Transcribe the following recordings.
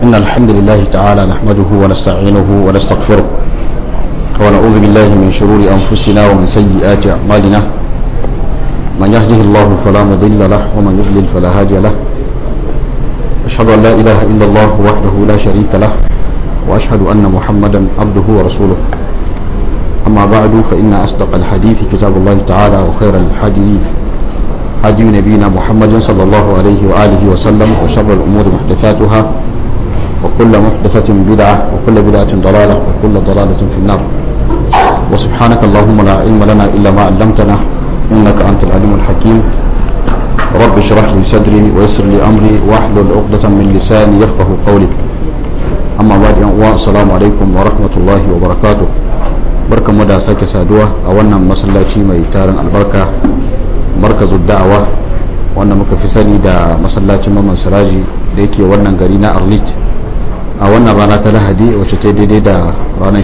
إن الحمد لله تعالى نحمده ونستعينه ونستغفره ونعوذ بالله من شرور أنفسنا ومن سيئات أعمالنا من يهده الله فلا مضل له ومن يضلل فلا هادي له أشهد أن لا إله إلا الله وحده لا شريك له وأشهد أن محمدا عبده ورسوله أما بعد فإن أصدق الحديث كتاب الله تعالى وخير الحديث هدي نبينا محمد صلى الله عليه وآله وسلم وشر الأمور محدثاتها وكل محدثة بدعة وكل بدعة ضلالة وكل ضلالة في النار وسبحانك اللهم لا علم لنا إلا ما علمتنا إنك أنت العليم الحكيم رب اشرح لي صدري ويسر لي أمري واحلل عقدة من لساني يفقه قولي أما بعد السلام عليكم ورحمة الله وبركاته barkanmu da sake saduwa a wannan masallaci mai tarin albarka markazu da'awa wanda muka fi sani da masallacin maman siraji da yake wannan gari na arlit a wannan rana ta lahadi wacce ta daidai da ranar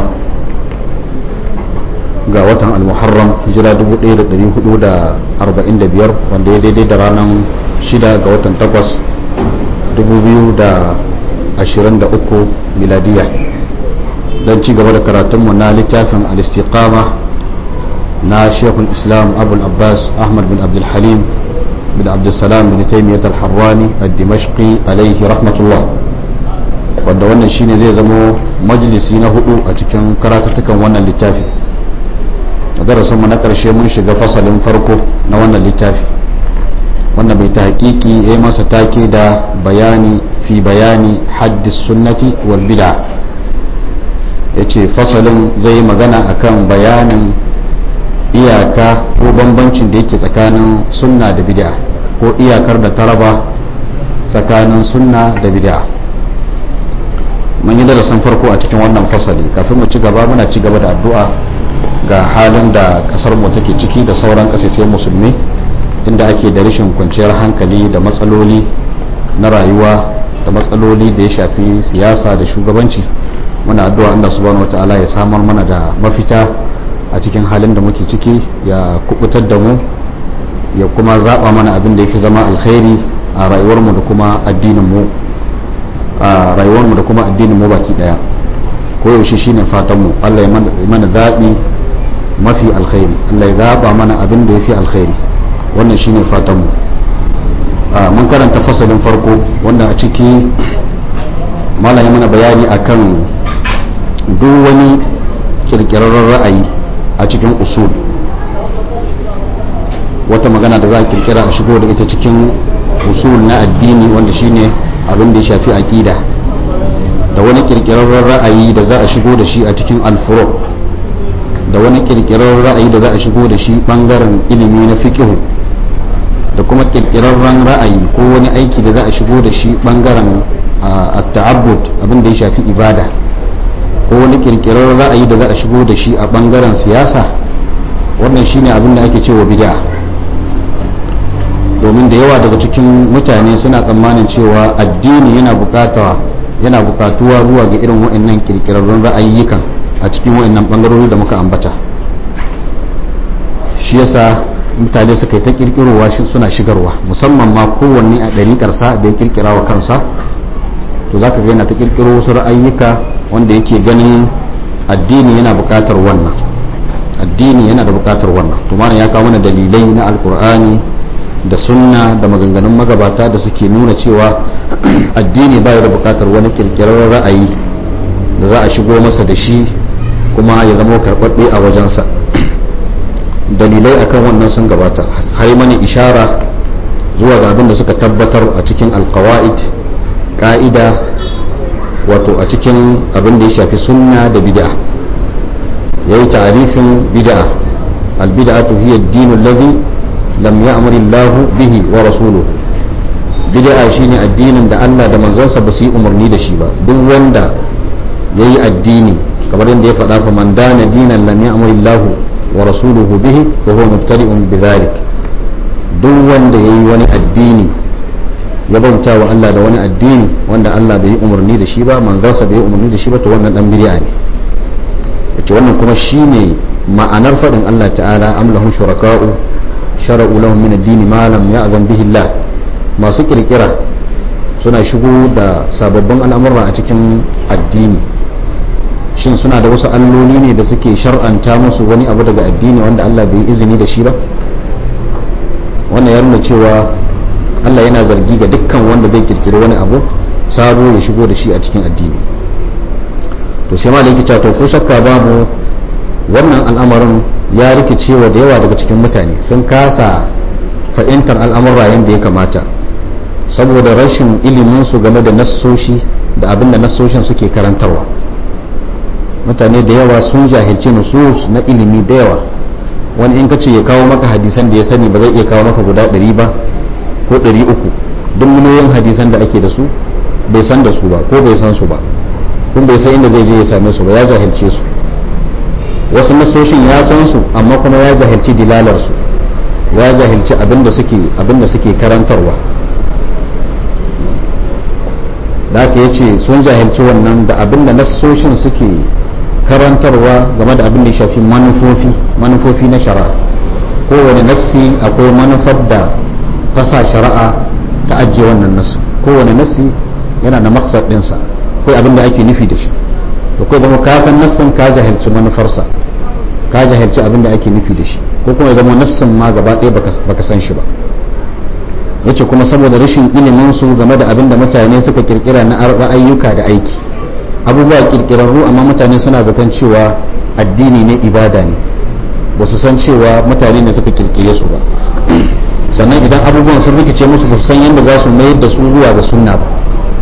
19 ga watan almuharram hijira 1445 wanda ya daidai da ranar 6 ga watan 8 2023 miladiya don ci gaba da karatunmu na littafin al-istiqama na shekul islam abul abbas ahmad bin abdulhalim bin abdulsalam bin taimiyyat al-harrani al-dimashqi alaihi rahmatullah wanda wannan shine zai zamo majalisi na hudu a cikin karatattukan wannan littafi a darasinmu na ƙarshe mun shiga fasalin farko na wannan littafi wanda mai ta hakiki ya yi masa take da bayani fi bayani haddis sunnati wal bid'a ya ce fasalin zai yi magana akan bayanin iyaka ko bambancin da yake tsakanin sunna da bid'a ko iyakar da ta raba tsakanin sunna da bid'a mun yi darasin farko a cikin wannan fasali kafin mu ci gaba muna ci gaba da addu'a ga halin da kasar mu take ciki da sauran kasashe musulmi inda ake da rashin kwanciyar hankali da matsaloli na rayuwa da matsaloli da ya shafi siyasa da shugabanci muna addu'a Allah subhanahu wataala ya samar mana da mafita a cikin halin da muke ciki ya kubutar da mu ya kuma zaba mana abin da yake zama alkhairi a rayuwarmu da kuma addinin mu a rayuwarmu da kuma addinin mu baki daya ko yaushe shine fatan mu Allah ya mana zabi mafi alkhairi Allah ya zaba mana abin da yafi alkhairi wannan shine fatan mu mun karanta fasalin farko wanda a ciki malam ya mana bayani akan duk wani kirkirarren ra'ayi a cikin usul wata magana da za a kirkira a shigo da ita cikin usul na addini wanda shine abin da ya shafi aqida da wani kirkirarren ra'ayi da za a shigo da shi a cikin alfuro da wani kirkirarren ra'ayi da za a shigo da shi bangaren ilimi na fiqh da kuma kirkirarren ra'ayi ko wani aiki da za a shigo da shi bangaren at-ta'abbud abin da ya shafi ibada ko wani kirkirar ra'ayi da za a shigo da shi a bangaren siyasa wannan shine abin da ake cewa bid'a domin da yawa daga cikin mutane suna tsammanin cewa addini yana bukata yana bukatuwa zuwa ga irin wa'annan kirkirarrun ra'ayyukan a cikin wa'annan bangarori da muka ambata shi yasa mutane suka yi ta kirkirowa suna shigarwa musamman ma kowanne a ɗariƙarsa da ya kirkira wa kansa to za ka ga yana ta kirkiro wasu ra'ayyuka wanda yake ganin addini yana buƙatar wannan addini yana da buƙatar wannan to mana ya kawo mana dalilai na alkur'ani da sunna da maganganun magabata da suke nuna cewa addini ba da buƙatar wani kirkirar ra'ayi da za a shigo masa da shi kuma ya zama karɓaɓɓe a wajensa dalilai akan wannan sun gabata har mani ishara zuwa ga abin da suka tabbatar a cikin alkawa'id ka'ida wato a cikin abin da ya shafi sunna da bid'a ya yi ta'arifin bid'a albid'atu hiya ad-din alladhi lam ya'mur Allah bihi wa rasuluhu bid'a shine addinin da Allah da manzansa ba su yi umarni da shi ba duk wanda yayi addini kamar yadda ya faɗa fa man dana dinan lam ya'mur Allah wa rasuluhu bihi wa huwa mubtadi'un bidhalik duk wanda yayi wani addini ya bauta wa Allah da wani addini wanda Allah bai yi umarni da shi ba manzansa bai yi umarni da shi ba to wannan dan bid'a ne yace wannan kuma shine ma'anar fadin Allah ta'ala am lahum shuraka'u shara'u lahum min ad-din ma lam ya'zan bihi Allah masu kirkira suna shigo da sababbin al'amura a cikin addini shin suna da wasu alloli ne da suke shar'anta musu wani abu daga addini wanda Allah bai izini da shi ba wannan ya nuna cewa Allah yana zargi ga dukkan wanda zai kirkiri wani abu sabo ya shigo da shi a cikin addini to sai ma da yake to ko shakka babu wannan al'amarin ya rikice wa da yawa daga cikin mutane sun kasa fahimtar al'amura yadda ya kamata saboda rashin ilimin su game da nassoshi da abin da nassoshin suke karantarwa mutane da yawa sun jahilci nusus na ilimi da yawa wani in ka ce ya kawo maka hadisan da ya sani ba zai iya kawo maka guda ɗari ba ko ɗari uku duk miliyoyin hadisan da ake da su bai san da su ba ko bai san su ba kun bai san inda zai je ya same su ba ya jahilce su wasu nasoshin ya san su amma kuma ya jahilci dilalar su ya jahilci abinda suke abinda suke karantarwa da aka yace sun jahilci wannan da abinda nasoshin suke karantarwa game da abin da shafi manufofi manufofi na shari'a kowane nassi akwai manufar da ta sa shari'a ta ajiye wannan nassi kowane nassi yana da maksar ɗinsa akwai abin da ake nufi da shi to kai zama ka san nassin ka jahilci manufarsa ka jahilci abin da ake nufi da shi ko kuma zama nassin ma gaba ɗaya baka san shi ba yace kuma saboda rashin ilimin su game da abin da mutane suka kirkira na ra'ayyuka da aiki abubuwa kirkirarru amma mutane suna zaton cewa addini ne ibada ne ba su san cewa mutane ne suka kirkire su ba sannan idan abubuwan sun rikice musu ba su san yadda za su mayar da su zuwa ga sunna ba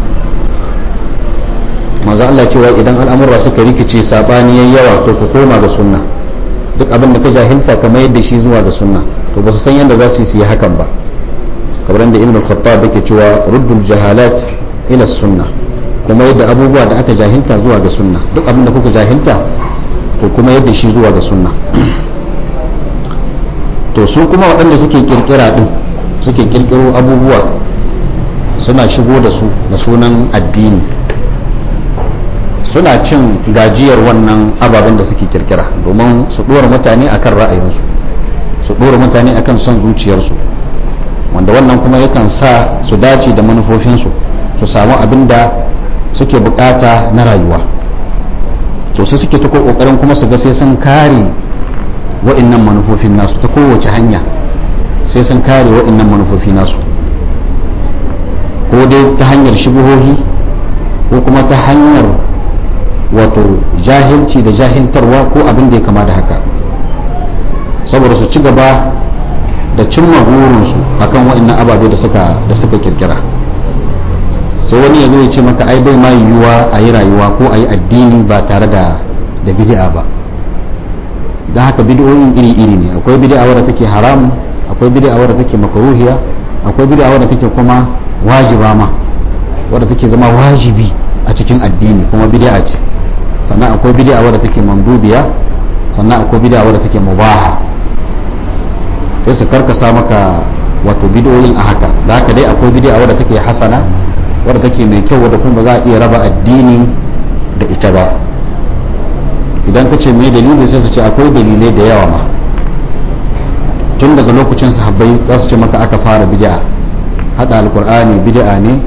manzo Allah cewa idan al'amura suka rikice sabani yayi yawa to ku koma ga sunna duk abin da ka jahilta ka mayar da shi zuwa ga sunna to ba su san yadda za su yi hakan ba kamar da ibn al-khattab yake cewa ruddul jahalat ila sunna kuma yadda abubuwa da aka jahilta zuwa ga sunna duk abin da kuka jahilta to kuma yadda shi zuwa ga sunna to su kuma waɗanda suke kirkira din suke kirkiro abubuwa suna shigo da su da sunan addini suna cin gajiyar wannan ababen da suke kirkira domin su ɗora mutane akan ra'ayinsu su ɗora mutane akan son zuciyarsu wanda wannan kuma yakan sa su dace da manufofinsu su samu abin da suke bukata na rayuwa to su suke ta kokarin kuma su ga sai sun kare wa'annan manufofin nasu ta kowace hanya sai sun kare wa'annan manufofi nasu ko dai ta hanyar shubuhohi ko kuma ta hanyar wato jahilci da jahiltarwa ko abin da ya kama da haka saboda su ci gaba da cimma burinsu akan wa'annan ababe da suka da suka kirkira sai wani ya zo ya ce maka ai bai ma yiwuwa a yi rayuwa ko a yi addini ba tare da da bid'a ba don haka bid'o'in iri-iri ne akwai bid'a wadda take haram akwai bid'a wadda take makaruhiya akwai bid'a wadda take kuma wajiba ma wadda take zama wajibi a cikin addini kuma bid'a ce sannan akwai bid'a wadda take mandubiya sannan akwai bid'a wadda take mubaha sai su karkasa maka wato bid'o'in a haka da haka dai akwai bid'a wadda take hasana wadda take mai kyau wadda kuma za a iya raba addini da ita ba idan ka ce mai dalili sai su ce akwai dalilai da yawa ma tun daga lokacin sahabbai za su ce maka aka fara bid'a hada alkur'ani bid'a ne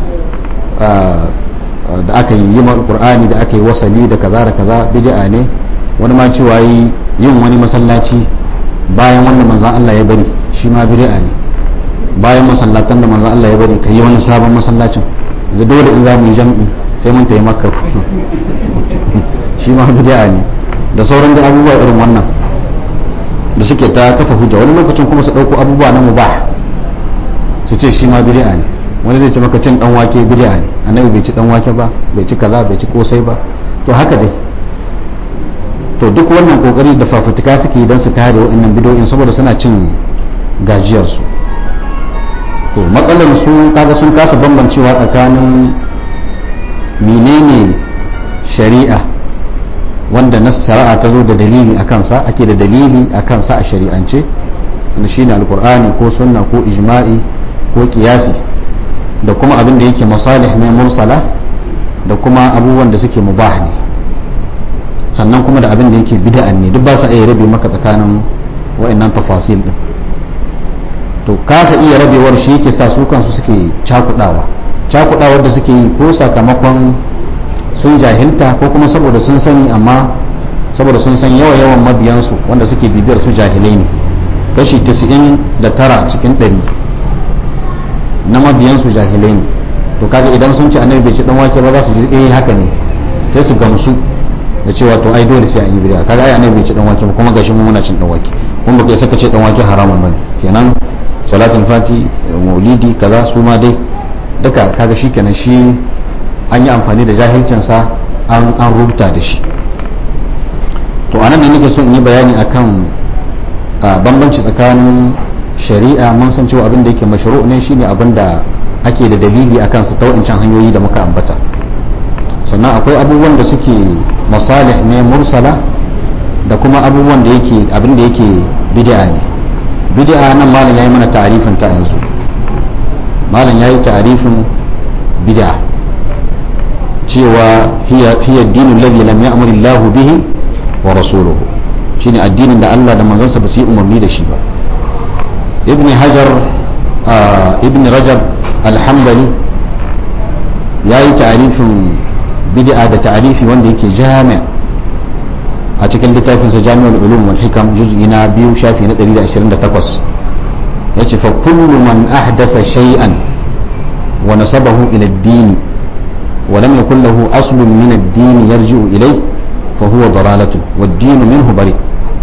da aka yi yi alkur'ani da aka yi wasali da kaza da kaza bid'a ne wani ma cewa yi yin wani masallaci bayan wanda manzan Allah ya bari shi ma bid'a ne bayan masallatan da manzan Allah ya bari ka yi wani sabon masallacin yanzu dole in za mu yi jam'i sai mun tayi makka shi ma bid'a ne da sauran da abubuwa irin wannan da suke ta kafa hujja wani lokacin kuma su dauko abubuwa na mubah su ce shi ma bid'a ne wani zai ce maka cin dan wake bid'a ne annabi bai ci dan wake ba bai ci kaza bai ci kosai ba to haka dai to duk wannan kokari da fafutuka suke yi don su kare wa'annan bidoyin saboda suna cin gajiyar su to matsalar su kaga sun kasa bambancewa tsakanin menene shari'a wanda na shari'a ta zo da dalili a kansa ake da dalili a kansa a shari'ance wanda shine alkur'ani ko sunna ko ijma'i ko kiyasi da kuma abin da yake masalih ne mursala da kuma abubuwan da suke mubah ne sannan kuma da abin da yake bid'an ne duk ba sa iya rabe maka tsakanin wa'annan tafasil din to kasa iya rabewar shi yake sa su kansu suke cakudawa cakuɗawar da suke yi ko sakamakon sun jahilta ko kuma saboda sun sani amma saboda sun san yawa yawan mabiyansu wanda suke bibiyar su jahilai ne kashi 99 cikin 100 na mabiyansu jahilai ne to kaga idan sun ci annabi bai ci dan wake ba za su ji eh haka ne sai su gamsu da cewa to ai dole sai an yi bid'a kaga ai annabi bai ci dan wake ba kuma gashi mu muna cin dan wake kun ba kai saka ce dan wake haramun bane kenan salatul fati maulidi kaza su ma dai duka kaga shikenan shi an yi amfani da jahilcin sa an an rubuta da shi to anan ne nake so in yi bayani akan bambanci tsakanin shari'a mun san cewa abin da yake mashru' ne shine abin da ake da dalili akan su ta wancan hanyoyi da muka ambata sannan akwai abubuwan da suke masalih ne mursala da kuma abubuwan da yake abin da yake bid'a ne bid'a nan malam yayi mana ta'arifin ta yanzu malam yayi ta'arifin bid'a cewa hiya hiya ad-dinu alladhi lam ya'mur Allah bihi wa rasuluhu shine addinin da Allah da manzonsa ba su yi umarni da shi ba ibn hajar ibn rajab alhambali ya yi ta'arifin bid'a da ta'arifi wanda yake jami a cikin littafinsa jami'ar ulum wal hikam juz'i na biyu shafi na 128 ya ce fa kullu man ahdasa shay'an wa nasabahu ila ad-din wa lam yakul lahu aslun min ad-din yarji'u ilayhi fa huwa dalalatun wad-din minhu bari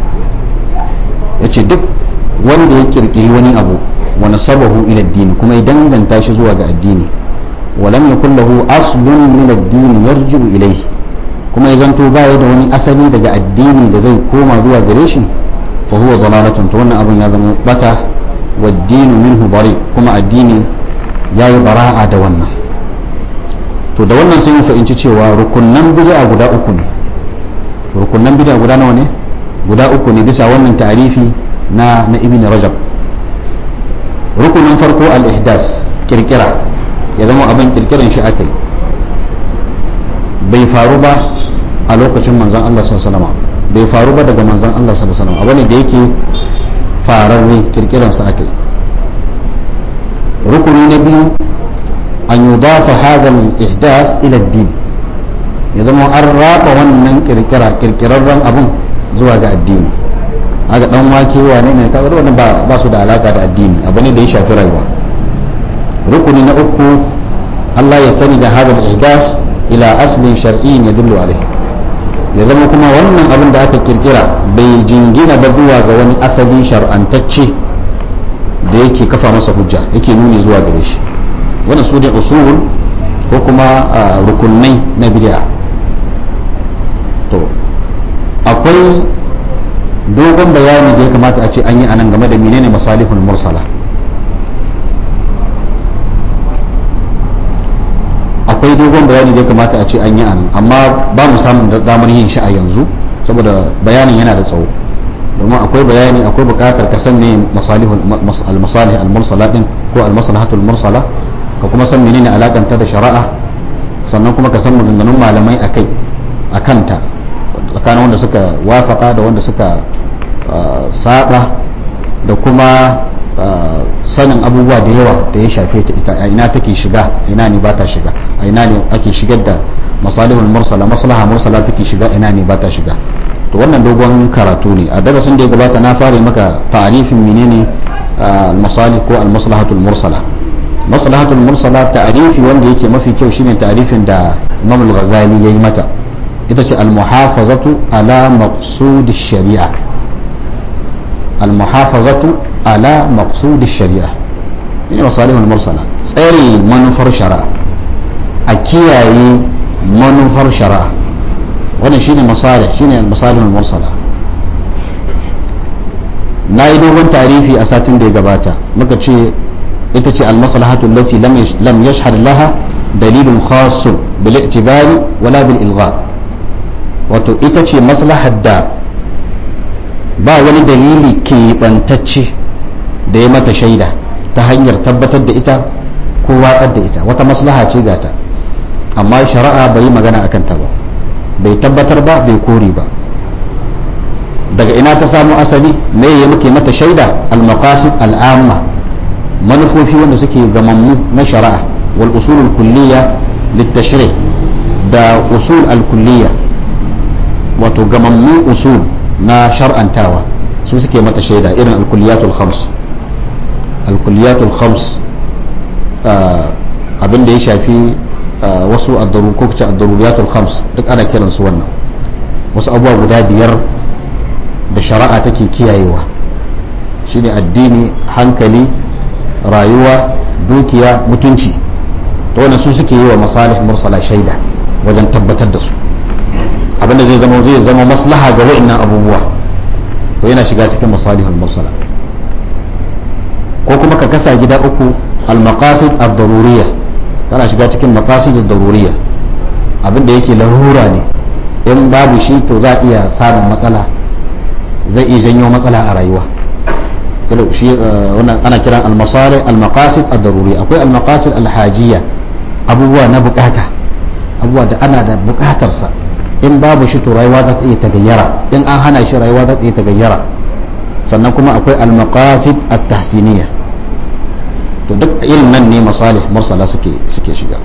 yace duk wanda ya kirkiri wani abu wa nasabahu ila ad-din kuma ya danganta shi zuwa ga addini wa lam yakul lahu aslun min ad-din yarji'u ilayhi kuma ya zanto baya da wani asali daga addini da zai koma zuwa gare shi fa huwa dalalatun to wannan abun ya zama bata wa ad-din minhu bari kuma addini yayi bara'a da wannan to da wannan sai mu fahimci cewa rukunnan bid'a guda uku ne rukunnan bid'a guda nawa ne guda uku ne bisa wannan ta'arifi na na ibn rajab rukunin farko al-ihdas kirkira ya zama abin kirkiran shi aka yi bai faru ba a lokacin manzan Allah sallallahu bai faru ba daga manzan Allah sallallahu abu ne da yake fararre kirkiran sa aka yi rukuni na biyu an yudafa hadha al-ihdas ila ad-din ya zama an raba wannan kirkira kirkirarren abun zuwa ga addini haka dan wake wane ne kaga wannan ba ba su da alaka da addini abu ne da ya shafi rayuwa rukuni na uku Allah ya sani da hadal ihdas ila aslin shar'iyyin yadullu alaihi ya zama kuma wannan abin da aka kirkira bai jingina ba zuwa ga wani asali shar'antacce da yake kafa masa hujja yake nuni zuwa gare shi wannan su ne usul ko kuma rukunai na bid'a to akwai dogon bayani da ya kamata a ce an yi anan game da menene masalihul mursala akwai dogon bayani da ya kamata a ce an yi anan amma ba mu samun damar yin shi a yanzu saboda bayanin yana da tsawo domin akwai bayani akwai bukatar ka san ne al-masalih al-mursala din ko al-maslahatul mursala ka kuma san menene alakanta da shari'a sannan kuma ka san maganganun malamai akai akanta tsakanin wanda suka wafaka da wanda suka saba da kuma sanin abubuwa da yawa da ya shafe ta ita a ina take shiga ina ne ba ta shiga a ina ne ake shigar da masalihul mursala maslaha mursala take shiga ina ne ba ta shiga to wannan dogon karatu ne a darasin da ya gabata na fara maka ta'arifin menene al-masalih ko al-maslahatul mursala maslahatul mursala ta'arifi wanda yake mafi kyau shine ta'arifin da Imam al-Ghazali yayi mata ita ce al-muhafazatu ala maqsud shari'a al-muhafazatu ala maqsud shari'a ne masalihul mursala tsare manufar shari'a a kiyaye manufar shari'a wannan shine masalih shine al-masalihul mursala na yi dogon tarifi a satin da ya gabata muka ce ita ce al-maslahatu allati lam yashhad laha dalilun khassun bil i'tibari wala bil ilgha wato ita ce maslahar da ba wani dalili keɓantacce da ya mata shaida ta hanyar tabbatar da ita ko watsar da ita wata maslaha ce gata amma shari'a bai yi magana akan ta ba bai tabbatar ba bai kore ba daga ina ta samu asali me ya muke mata shaida al-maqasid al-amma manufofi wanda suke gamammu na shari'a wal usul al-kulliyya lit-tashrih da usul al-kulliyya wato gamammun usul na shar'antawa su suke mata shaida irin al-kulliyatul khams al-kulliyatul khams abin da ya shafi wasu addaru ko kace ad-daruriyatul khams duk ana kiran su wannan wasu abubuwa guda biyar da shari'a take kiyayewa shine addini hankali rayuwa dukiya mutunci to wannan su suke yi wa masalih mursala shaida wajen tabbatar da su abinda zai zama zai zama maslaha ga wa'annan abubuwa to yana shiga cikin masalihul mursala ko kuma ka kasa gida uku al-maqasid ad-daruriyya tana shiga cikin maqasid ad-daruriyya abinda yake larura ne in babu shi to za a iya samun matsala zai iya janyo matsala a rayuwa shi wannan ana kiran al-masalih al-maqasid ad-daruriyya akwai al-maqasid al-hajiyya abubuwa na bukata abubuwa da ana da bukatar sa in babu shi to rayuwa za ta iya tagayyara in an hana shi rayuwa za ta iya tagayyara sannan kuma akwai al-maqasid at-tahsiniyya to duk irin nan ne masalih mursala suke suke shiga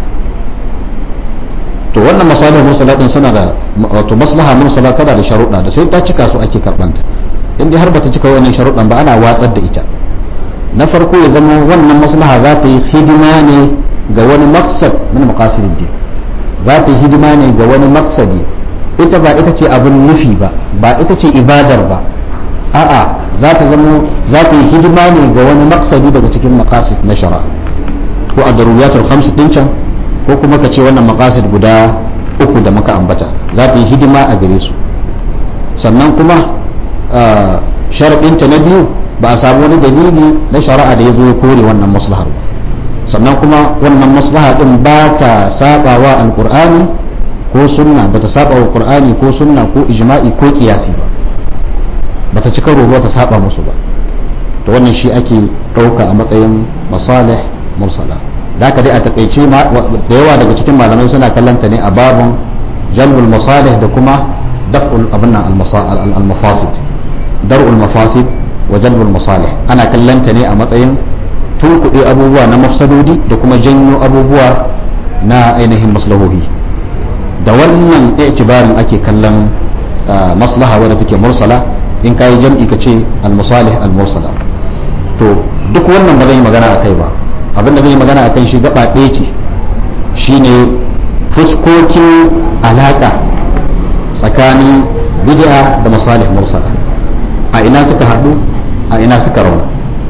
to wannan masalih mursala din suna da wato maslaha mursala tana da sharuɗa da sai ta cika su ake karbanta in dai har bata cika wannan sharuɗan ba ana watsar da ita na farko ya zama wannan maslaha za ta yi hidima ne ga wani maqsad min maqasidid din za ta yi hidima ne ga wani maqsadi ita ba ita ce abin nufi ba ba ita ce ibadar ba a'a za ta zama za ta yi hidima ne ga wani maksadi daga cikin maqasid na shara ko a daruriyatul khams din can ko kuma ka ce wannan maqasid guda uku da muka ambata za ta yi hidima a gare su sannan kuma sharaɗinta na biyu ba a samu wani dalili na shari'a da ya zo ya kore wannan maslahar ba sannan kuma wannan maslaha din ba ta saba wa alqur'ani ko sunna ba ta saba wa qur'ani ko sunna ko ijma'i ko qiyasi ba bata ci karo ba ta saba musu ba to wannan shi ake ɗauka a matsayin masalih mursala da haka dai a takaice da yawa daga cikin malamai suna kallanta ne a babun jalbul masalih da kuma daf'ul abin al-mafasid dar'ul mafasid wa jalbul masalih ana kallanta ne a matsayin tunkuɗe abubuwa na mafsadodi da kuma janyo abubuwa na ainihin maslahohi da wannan itibarin ake kallon maslaha wadda take mursala in kayi jam'i ka ce al-musalih al-mursala to duk wannan ba zan yi magana a kai ba abin da zan yi magana a kan shi gaba ɗaya ce shine fuskokin alaƙa tsakanin bid'a da masalih mursala a ina suka haɗu a ina suka rauna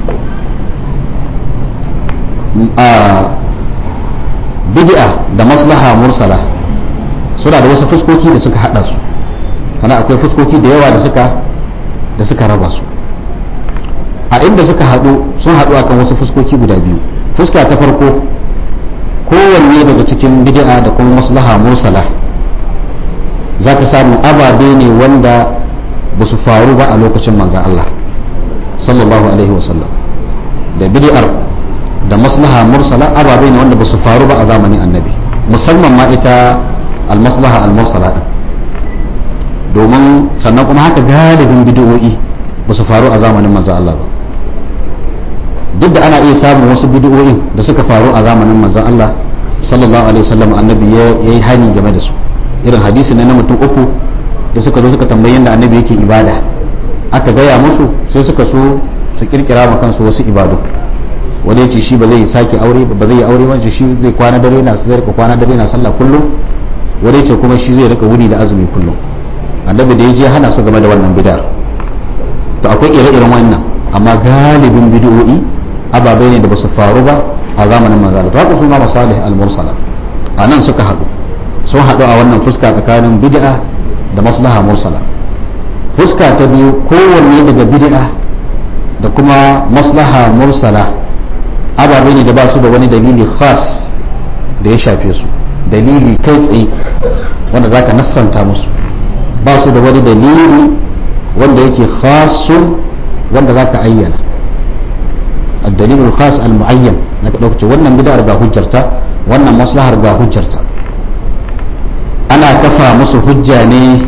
a bid'a da maslaha mursala suna da wasu fuskoki da suka haɗa su ana akwai fuskoki da yawa da suka da suka raba su a inda suka haɗu sun haɗu akan wasu fuskoki guda biyu fuska ta farko kowanne daga cikin bid'a da kuma maslaha mursala za ka samu ababe ne wanda ba su faru ba a lokacin manzan Allah sallallahu alaihi wasallam da bid'ar da maslaha mursala ababe ne wanda ba su faru ba a zamanin annabi musamman ma ita al-maslaha al-mursala din domin sannan kuma haka galibin bid'o'i ba su faru a zamanin manzan Allah ba duk da ana iya samun wasu bid'o'in da suka faru a zamanin manzan Allah sallallahu alaihi wasallam annabi ya yi hani game da su irin hadisi na mutum uku da suka zo suka tambayi yadda annabi yake ibada aka gaya musu sai suka so su kirkira ma kansu wasu ibadu wani yace shi ba zai sake aure ba zai yi aure ba shi zai kwana dare na zai rika kwana dare na sallah kullum wani yace kuma shi zai rika wuni da azumi kullum annabi da ya je hana su game da wannan bid'ar to akwai ire-iren wannan amma galibin bid'o'i ababai ne da ba su faru ba a zamanin manzala to haka su ma masalih al-mursala a nan suka haɗu sun haɗu a wannan fuska tsakanin bid'a da maslaha mursala fuska ta biyu kowanne daga bid'a da kuma maslaha mursala ababai ne da ba su da wani dalili khas da ya shafe su dalili kai tsaye wanda za ka nassanta musu ba su da wani dalili wanda yake khasun wanda za ka ayyana الدليل الخاص المعين لك لوكتي wannan bid'ar ga hujjarta wannan maslahar ga hujjarta ana kafa musu hujja ne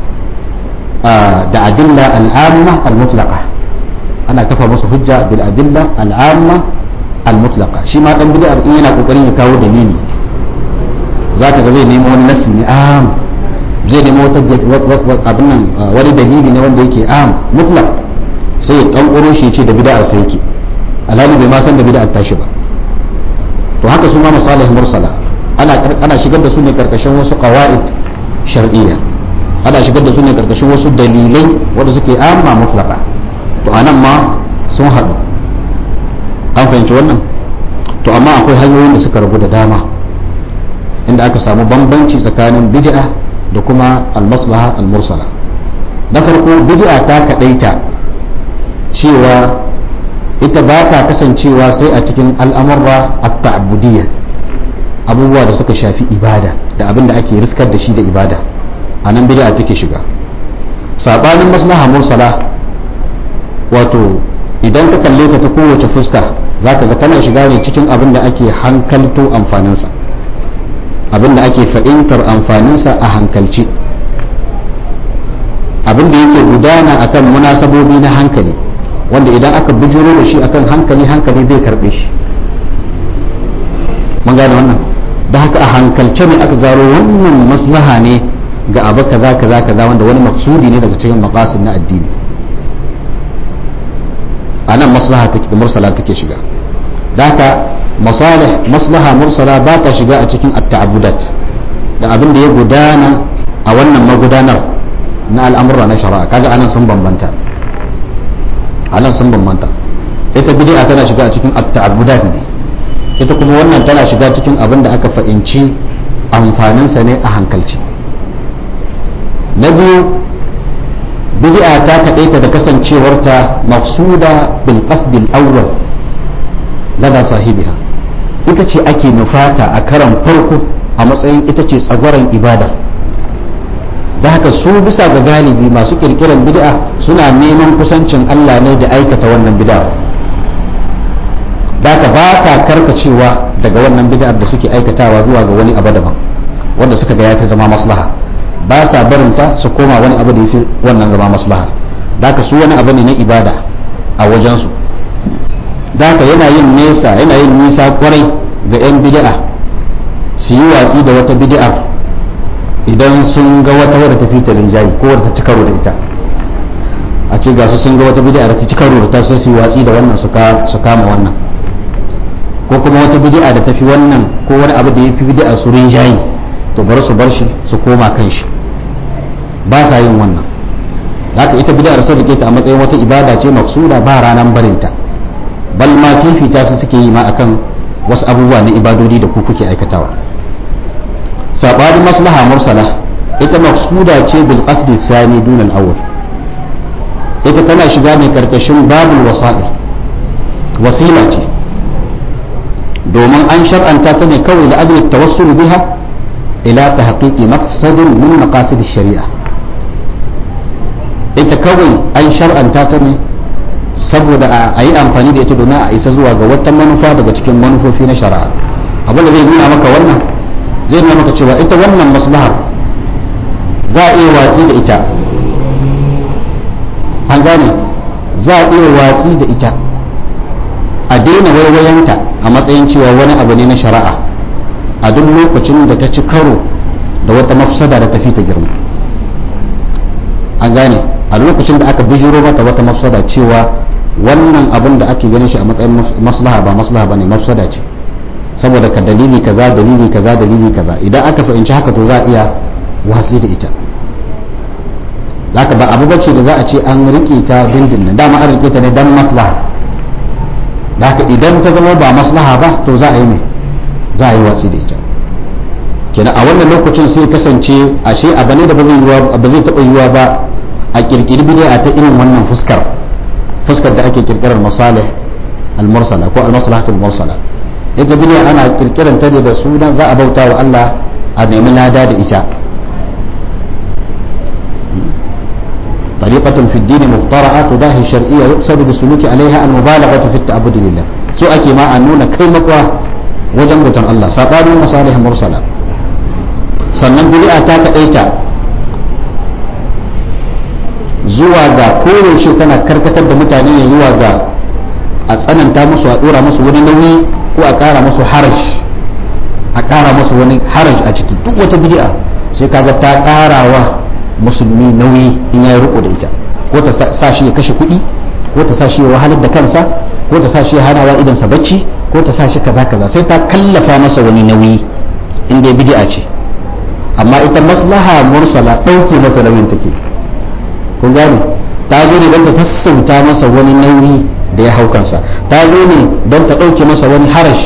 da adilla al'amma al-mutlaqa ana kafa musu hujja bil adilla al'amma al-mutlaqa shi ma dan bid'a in yana kokarin ya kawo dalili zaka ga zai nemo wani nasi ne am zai nemo wata abin nan wani dalili ne wanda yake am mutlaq sai ya kankuro shi ce da bid'a sai yake alhali bai ma san da bid'a tashi ba to haka su ma masalih mursala ana ana shigar da su ne karkashin wasu qawaid shar'iyya ana shigar da su ne karkashin wasu dalilai wanda suke amma mutlaqa to anan ma sun haɗu an fahimci wannan to amma akwai hanyoyin da suka rabu da dama inda aka samu bambanci tsakanin bid'a da kuma al-maslaha al-mursala na farko bid'a ta kadaita cewa ita ba ta kasancewa sai a cikin al'amurra at-ta'budiyya abubuwa da suka shafi ibada da abin da ake riskar da shi da ibada a nan bid'a take shiga sabanin maslaha mursala wato idan ka kalle ta ta kowace fuska zaka ga tana shiga ne cikin abin da ake hankalto amfaninsa abin da ake fahimtar amfaninsa a hankalci abin da yake gudana akan munasabobi na hankali wanda idan aka bujuro da shi akan hankali hankali zai karbe shi mun gane wannan da haka a hankalce ne aka gano wannan maslaha ne ga abu kaza kaza kaza wanda wani maksudi ne daga cikin maqasid na addini anan maslaha take da mursala take shiga da haka masalih maslaha mursala ba ta shiga a cikin at-ta'abbudat da abin da ya gudana a wannan magudanar na al'amura na shari'a kaga anan sun bambanta anan sun bambanta ita bid'a tana shiga a cikin at-ta'abbudat ne ita kuma wannan tana shiga cikin abin da aka fahimci amfaninsa ne a hankalci na biyu bid'a ta kaɗaita da kasancewarta mafsuda bil qasdil awwal lada sahibiha ita ce ake nufata a karan farko a matsayin ita ce tsagwaron ibada da haka su bisa ga galibi masu kirkiran bid'a suna neman kusancin Allah ne da aikata wannan bid'a da haka ba sa karkacewa daga wannan bid'ar da suke aikatawa zuwa ga wani abu daban wanda suka ga ya ta zama maslaha ba sa barinta su koma wani abu da ya fi wannan zama maslaha da haka su wani abu ne na ibada a wajensu da haka yana yin nesa yana yin nisa kwarai ga 'yan bid'a su yi watsi da wata bid'ar idan sun ga wata wadda ta fi ta rinjayi ko wadda ta ci karo da ita a ce ga su sun ga wata bid'ar ta ci karo da ta su yi watsi da wannan su kama wannan ko kuma wata bid'a da ta fi wannan ko wani abu da ya fi bid'a su rinjayi to bar su bar shi su koma kan shi ba sa yin wannan haka ita bid'ar sun rike ta a matsayin wata ibada ce mafsuda ba ranan barinta bal ma fifita su suke yi ma akan wasu abubuwa na ibadodi da ku kuke aikatawa sabanin maslaha mursala ita mafsuda ce bil qasdi sani dun al awwal ita tana shiga ne karkashin babul wasa'il wasila ce domin an shar'anta ta ne kawai da ajli tawassul biha ila tahqiqi maqsadin min maqasid shari'a ita kawai an shar'anta ta ne saboda a yi amfani da ita domin a isa zuwa ga wata manufa daga cikin manufofi na shari'a abinda zai nuna maka wannan zai nuna maka cewa ita wannan maslahar za a iya watsi da ita an gane za a iya watsi da ita a daina waiwayanta a matsayin cewa wani abu ne na shari'a a duk lokacin da ta ci karo da wata mafsada da tafi ta girma an gane a lokacin da aka bijiro mata wata mafsada cewa wannan abin da ake ganin shi a matsayin maslaha ba maslaha bane mafsada ce saboda ka dalili kaza dalili kaza dalili kaza idan aka fahimci haka to za a iya watsi da ita zaka ba abu bace da za a ce an rike ta dindindin dama an rike ta ne dan maslaha zaka idan ta zama ba maslaha ba to za a yi mai za a yi watsi da ita kenan a wannan lokacin sai kasance ashe abu ne da ba zai taɓa yiwa ba a kirkiri bid'a ta irin wannan fuskar fuskar da ake kirkirar masalih al-mursala ko al-maslahatul mursala ita bid'a ana kirkiran ta ne da sunan za a bauta wa Allah a nemi lada da ita طريقة في الدين مخترعة تضاهي الشرعية يقصد بالسلوك عليها المبالغة في التعبد لله سو أكي ما أنونا كلمة وجنبة الله سابان مصالح مرسلة sannan bid'a ta kaɗaita zuwa ga koyaushe tana karkatar da mutane ne zuwa ga a tsananta musu a dora musu wani nauyi ko a kara musu haraj a kara musu wani haraj a ciki duk wata bid'a sai kaga ta karawa musulmi nauyi in ya riko da ita ko ta sa shi ya kashe kuɗi ko ta sa shi ya wahalar da kansa ko ta sa shi ya hanawa idan sa bacci ko ta sa shi kaza kaza sai ta kallafa masa wani nauyi in dai bid'a ce amma ita maslaha mursala ɗauke masa nauyin take kun gane ta zo ne don ta sassauta masa wani nauyi da ya hau kansa ta zo ne don ta ɗauke masa wani harash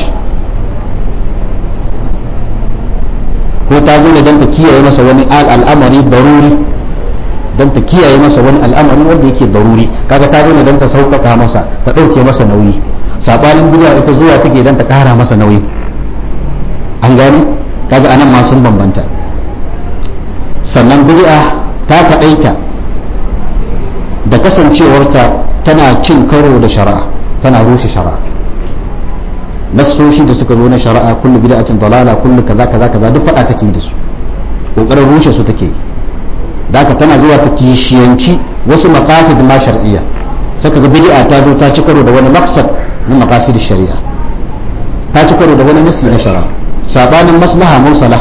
ko ta zo ne don ta kiyaye masa wani al'amari daruri don ta kiyaye masa wani al'amari wanda yake daruri kaga ta zo ne don ta sauƙaƙa masa ta ɗauke masa nauyi sabanin bid'a ita zuwa take don ta ƙara masa nauyi an gani kaga anan ma sun bambanta sannan bid'a ta kaɗaita da kasancewarta tana cin karo da shari'a tana rushe shari'a nassoshi da suka zo na shari'a kullu bid'atin dalala kullu kaza kaza kaza duk fada take da su kokarin rushe su take daka tana zuwa ta kishiyanci wasu maqasid ma shar'iyya saka ga bid'a ta zo ta ci karo da wani maqsad na maqasid shari'a ta ci karo da wani nassi na shari'a sabanin maslaha mursala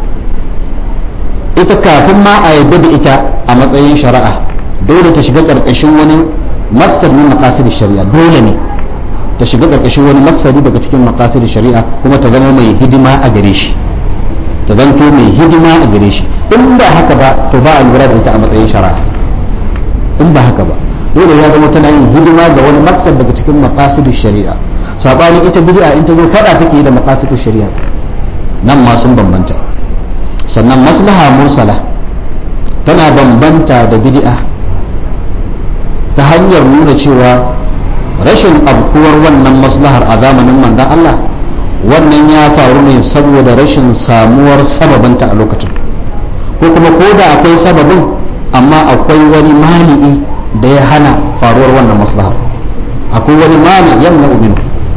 ita kafin ma a yadda da ita a matsayin shari'a dole ta shiga karkashin wani maqsad min maqasid shari'a dole ne ta shiga karkashin wani maqsadi daga cikin maqasid shari'a kuma ta zama mai hidima a gare shi ta zanto mai hidima a gare shi in ba haka ba to ba a lura da ita a matsayin shari'a in ba haka ba dole ya zama tana yin hidima ga wani maqsad daga cikin maqasid shari'a sabanin ita bid'a in ta zo fada take da maqasid shari'a nan ma sun bambanta sannan maslaha mursala tana bambanta da bid'a ta hanyar nuna cewa rashin abkuwar wannan maslahar a zamanin manzan Allah wannan ya faru ne saboda rashin samuwar sababinta a lokacin ko kuma ko da akwai sababin amma akwai wani mani'i da ya hana faruwar wannan maslahar akwai wani mani yamna uminu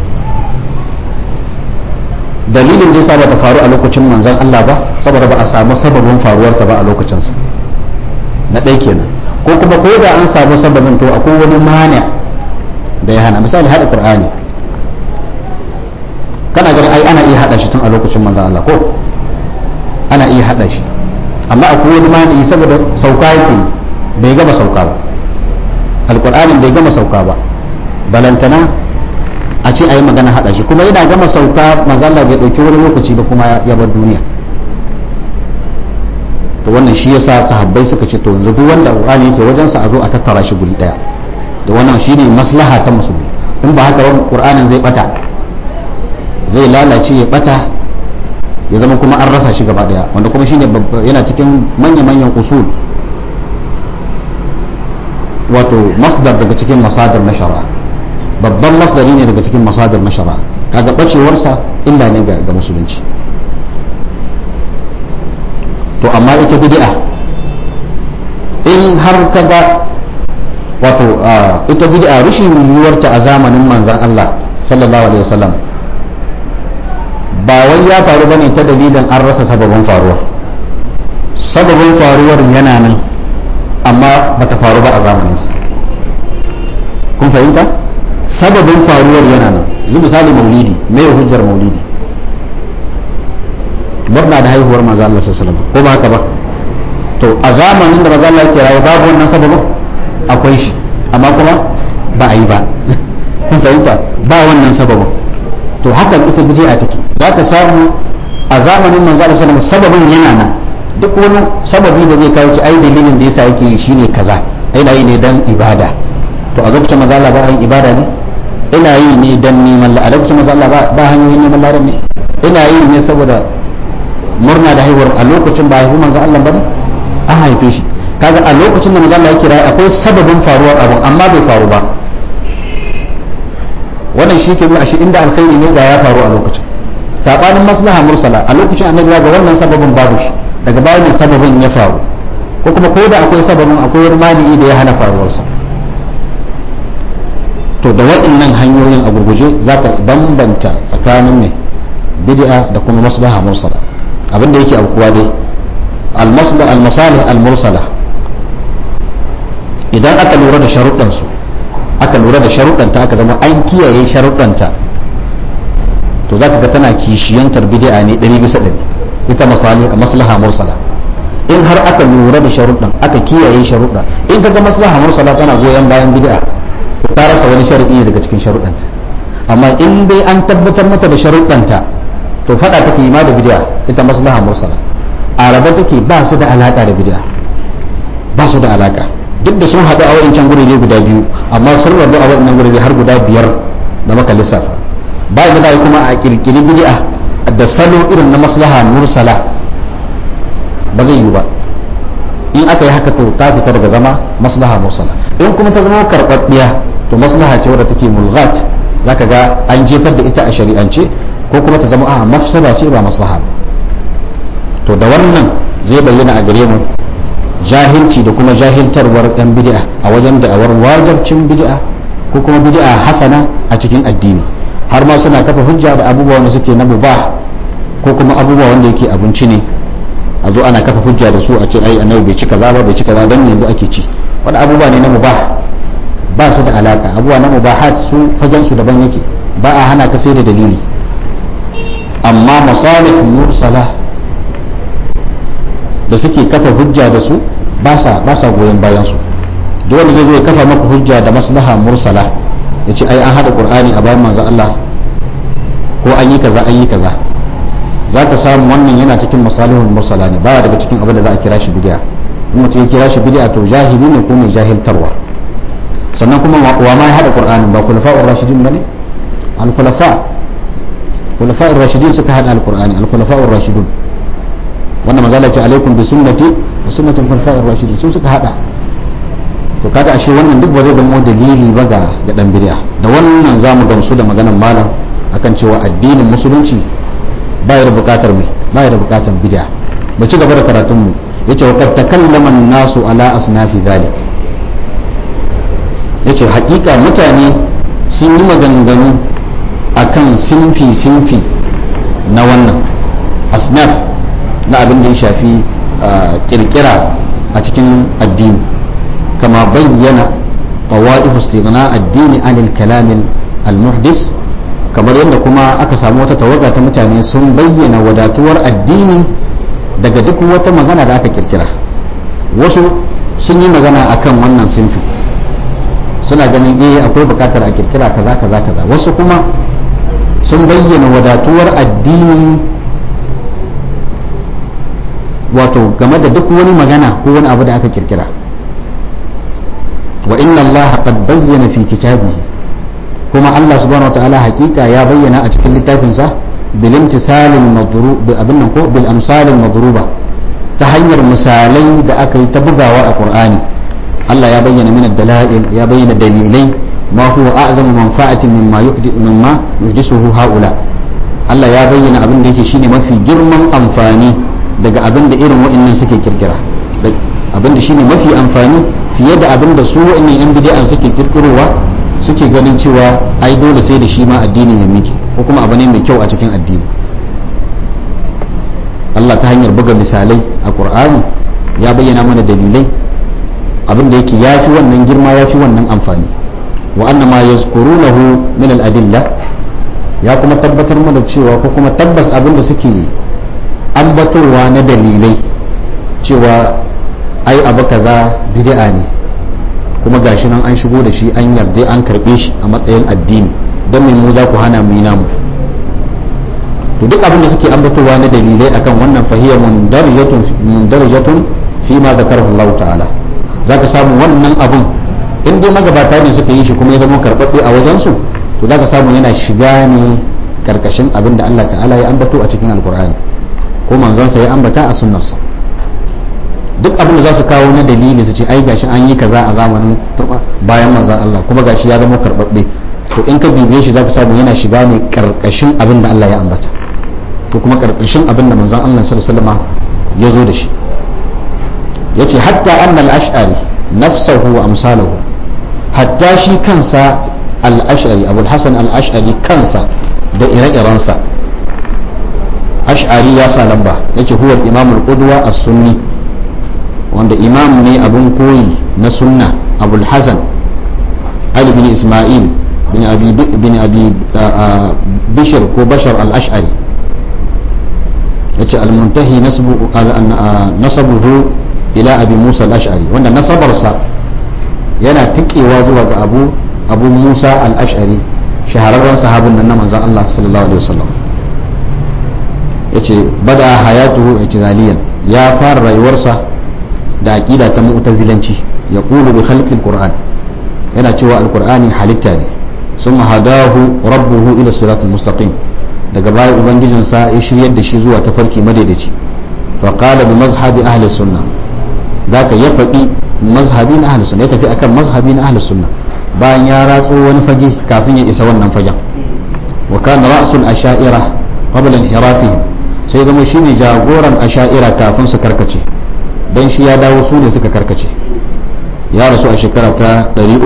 dalilin da yasa ba ta faru a lokacin manzan Allah ba saboda ba a samu sababin faruwarta ba a lokacinsa na ɗaya kenan ko kuma ko da an samu sababin to akwai wani mani da ya hana misali haɗa qur'ani kana ganin ai ana iya haɗa shi tun a lokacin manzon Allah ko ana iya haɗa shi amma akwai wani mani saboda sauka yake bai gama sauka ba alqur'anin bai gama sauka ba balantana a ce ayi magana haɗa shi kuma yana gama sauka manzon Allah bai ɗauki wani lokaci ba kuma ya bar duniya to wannan shi yasa sahabbai suka ce to yanzu duk wanda qur'ani yake wajen sa a zo a tattara shi guri daya da wannan shine maslaha ta musulmi in ba haka ba qur'anin zai bata zai lalace ya bata ya zama kuma an rasa shi gaba daya wanda kuma shine yana cikin manya manyan usul wato masdar daga cikin masadar na shari'a babban masdari ne daga cikin masadar na shari'a kaga bacewarsa illa ne ga musulunci to amma ita bid'a in har kaga wato ita bid'a rashin yiwuwarta a zamanin manzon Allah sallallahu alaihi wasallam ba wai ya faru bane ta dalilin an rasa sababin faruwa sababin faruwar yana nan amma bata faru ba a zamaninsa kun fahimta sababin faruwar yana nan yanzu misali maulidi me hujjar maulidi murna da haihuwar manzo Allah sallallahu alaihi wasallam ko ba haka ba to a zamanin da manzo Allah yake rayu babu wannan sababin akwai shi amma kuma ba a yi ba kun fahimta ba wannan sababin to haka ita bid'a take za ka samu a zamanin manzo Allah sallallahu alaihi sababin yana nan duk wani sababi da zai kawo ci ai dalilin da yasa yake shine kaza ina yi ne dan ibada to a lokacin manzo Allah ba yin ibada ne ina yi ne dan neman la a lokacin manzo Allah ba hanyoyin neman ladan ne ina yi ne saboda murna da haihuwar a lokacin ba haihu manzo Allah bane an haife shi kaga a lokacin da manzo Allah yake rayu akwai sababin faruwar abu amma bai faru ba wannan shi ke nuna shi inda alkhairi ne ga ya faru a lokacin sabanin maslaha mursala a lokacin annabi ga wannan sababin babu shi daga baya ne sababin ya faru ko kuma ko da akwai sababin akwai wani mani'i da ya hana faruwarsa to da waɗannan hanyoyin a gurguje za ka bambanta tsakanin mai bid'a da kuma maslaha mursala abinda yake abuwa dai al-masalih al-mursala idan aka lura da sharuɗansu aka lura da sharuɗanta aka zama an kiyaye sharuɗanta to za ka ga tana kishiyantar bid'a ne ɗari bisa ɗari ita misali a maslaha mursala in har aka lura da sharuɗan aka kiyaye sharuɗa in ka ga maslaha mursala tana goyon bayan bid'a ta rasa wani sharuɗi daga cikin sharuɗanta amma in dai an tabbatar mata da sharuɗanta to faɗa take yi ma da bid'a ita maslaha mursala a raba take ba su da alaka da bid'a ba su da alaka duk da sun haɗu a wa'incan gurbe guda biyu amma sun rabu a wa'innan gurbe har guda biyar da maka lissafa ba da za kuma a kirkiri bid'a da salo irin na maslaha mursala ba zai yi ba in aka yi haka to ta fita daga zama maslaha mursala in kuma ta zama karɓaɓɓiya to maslaha ce wadda take mulghat zaka ga an jefar da ita a shari'ance ko kuma ta zama a mafsada ce ba maslaha ba to da wannan zai bayyana a gare mu jahilci da kuma jahiltarwar yan bid'a a wajen da'awar wajabcin bid'a ko kuma bid'a hasana a cikin addini har ma suna kafa hujja da abubuwa wanda suke na mubah ko kuma abubuwa wanda yake abinci ne a zo ana kafa hujja da su a ce ai annabi bai ci kaza ba bai ci kaza dan yanzu ake ci wani abubuwa ne na mubah ba su da alaka abubuwa na mubahat su fagen su daban yake ba a hana ka sai da dalili amma masalih mursala da suke kafa hujja da su ba sa ba sa goyon bayan su dole zai zo ya kafa maka hujja da maslaha mursala ya ce ai an hada qur'ani a bayan manzo Allah ko an yi kaza an yi kaza za ka samu wannan yana cikin masalihul mursala ne baya daga cikin abin da za a kira shi bid'a in mutum ya kira shi bid'a to jahili ne ko mai jahiltarwa sannan kuma wa ma ya hada qur'anin ba khulafa'ur rashidin bane al khulafa khulafa'ur rashidin suka hada al qur'ani al khulafa'ur rashidun wannan manzo Allah ya ce alaikum bi sunnati wa sunnatul khulafa'ir rashidin su suka hada to kaga ashe wannan duk ba zai zama dalili ba ga ga dan bid'a da wannan zamu gamsu da maganar malam akan cewa addinin musulunci baya da bukatar mai baya da bukatar bid'a mu ci gaba da karatun mu yace wa qad takallama an-nasu ala asnafi dhalik yace hakika mutane sun yi maganganu akan sinfi sinfi na wannan asnaf na abin da ya shafi kirkira a cikin addini kama bayyana طوائف استغناء الدين عن الكلام المحدث kamar yadda kuma aka samu wata tawaga ta mutane sun bayyana wadatuwar addini daga duk wata magana da aka kirkira wasu sun yi magana akan wannan sinfi suna ganin eh akwai bukatar a kirkira kaza kaza kaza wasu kuma sun bayyana wadatuwar addini wato game da duk wani magana ko wani abu da aka kirkira wa inna allaha qad bayyana fi kitabihi kuma Allah subhanahu wa ta'ala hakika ya bayyana a cikin littafinsa bil imtisalil madrub abin nan ko bil amsalil madruba ta hanyar misalai da aka yi ta bugawa a Qur'ani Allah ya bayyana min dalail ya bayyana dalilai ma huwa a'zamu manfa'atin mimma yuhdi mimma yuhdisuhu haula Allah ya bayyana abin da yake shine mafi girman amfani daga abin da irin wa'annan suke kirkira abin da shine mafi amfani fiye da abin da su wa'annan yan bid'a suke kirkirowa suke ganin cewa ai dole sai da shi ma addinin ya miki ko kuma abu ne mai kyau a cikin addini Allah ta hanyar buga misalai a Qur'ani ya bayyana mana dalilai abin da yake yafi wannan girma yafi wannan amfani wa anna ma yazkurunahu min al-adilla ya kuma tabbatar mana cewa ko kuma tabbas abin da suke ambatowa na dalilai cewa ai abu kaza bid'a ne kuma gashi nan an shigo da shi an yarda an karbe shi a matsayin addini don mai mu za ku hana mu yi namu to duk abin da suke ambatowa na dalilai akan wannan fahiyar mundarjatun fi ma zakar Allah ta'ala zaka samu wannan abun in dai magabata ne suka yi shi kuma ya zama karɓaɓɓe a wajen su to zaka samu yana shiga ne karkashin abin da Allah ta'ala ya ambato a cikin alkur'ani ko manzansa ya ambata a sunnarsa duk abin da za su kawo na dalili su ce ai gashi an yi kaza a zamanin bayan manzan Allah kuma gashi ya zama karbabbe to in ka bibiye shi zaka samu yana shiga ne karkashin abin da Allah ya ambata ko kuma karkashin abin da manzan Allah sallallahu alaihi wasallam ya zo da shi yace hatta annal ash'ari nafsahu wa amsaluhu hatta shi kansa al-ash'ari abul hasan al-ash'ari kansa da ire-irensa ash'ari ya sa lamba yace huwa al-imam al-qudwa as-sunni wanda imam ne abun koyi na sunna abul hasan ali bin isma'il bin abi bin abi bishr ko bashar al-ash'ari yace al-muntahi nasbu nasabuhu ila abi musa al-ash'ari wanda nasabarsa yana tikewa zuwa ga abu abu musa al-ash'ari shahararren sahabin nan na manzon Allah sallallahu alaihi wasallam yace bada hayatuhu i'tizaliyan ya fara rayuwarsa da aqida ta mu'tazilanci ya qulu bi khalqi al-qur'an yana cewa al-qur'ani halitta ne summa hadahu rabbuhu ila siratal mustaqim daga baya ubangijinsa ya shiryar da shi zuwa tafarki madaidaici fa qala bi mazhabi ahli sunnah zaka ya faɗi mazhabi na ahli sunna ya tafi akan mazhabi na ahli sunna bayan ya ratso wani fage kafin ya isa wannan fagen wa kana ra'sul asha'ira qabla inhirafihim sai zama shine jagoran asha'ira kafin su karkace dan shi ya dawo su ne suka karkace ya rasu a shekara ta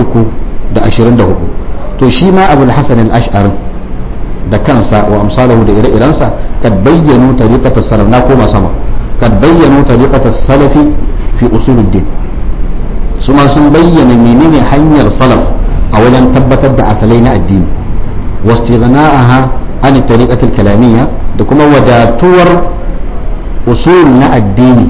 324 to shi ma abul hasan al-ash'ari da kansa wa amsalahu da ire-irensa kad bayyanu tariqata salaf na koma sama kad bayyanu tariqata salafi fi usuluddin su ma sun bayyana menene hanyar salaf a wajen tabbatar da asalai na addini wastighna'aha an tariqatil kalamiyya da kuma wadatuwar usul na addini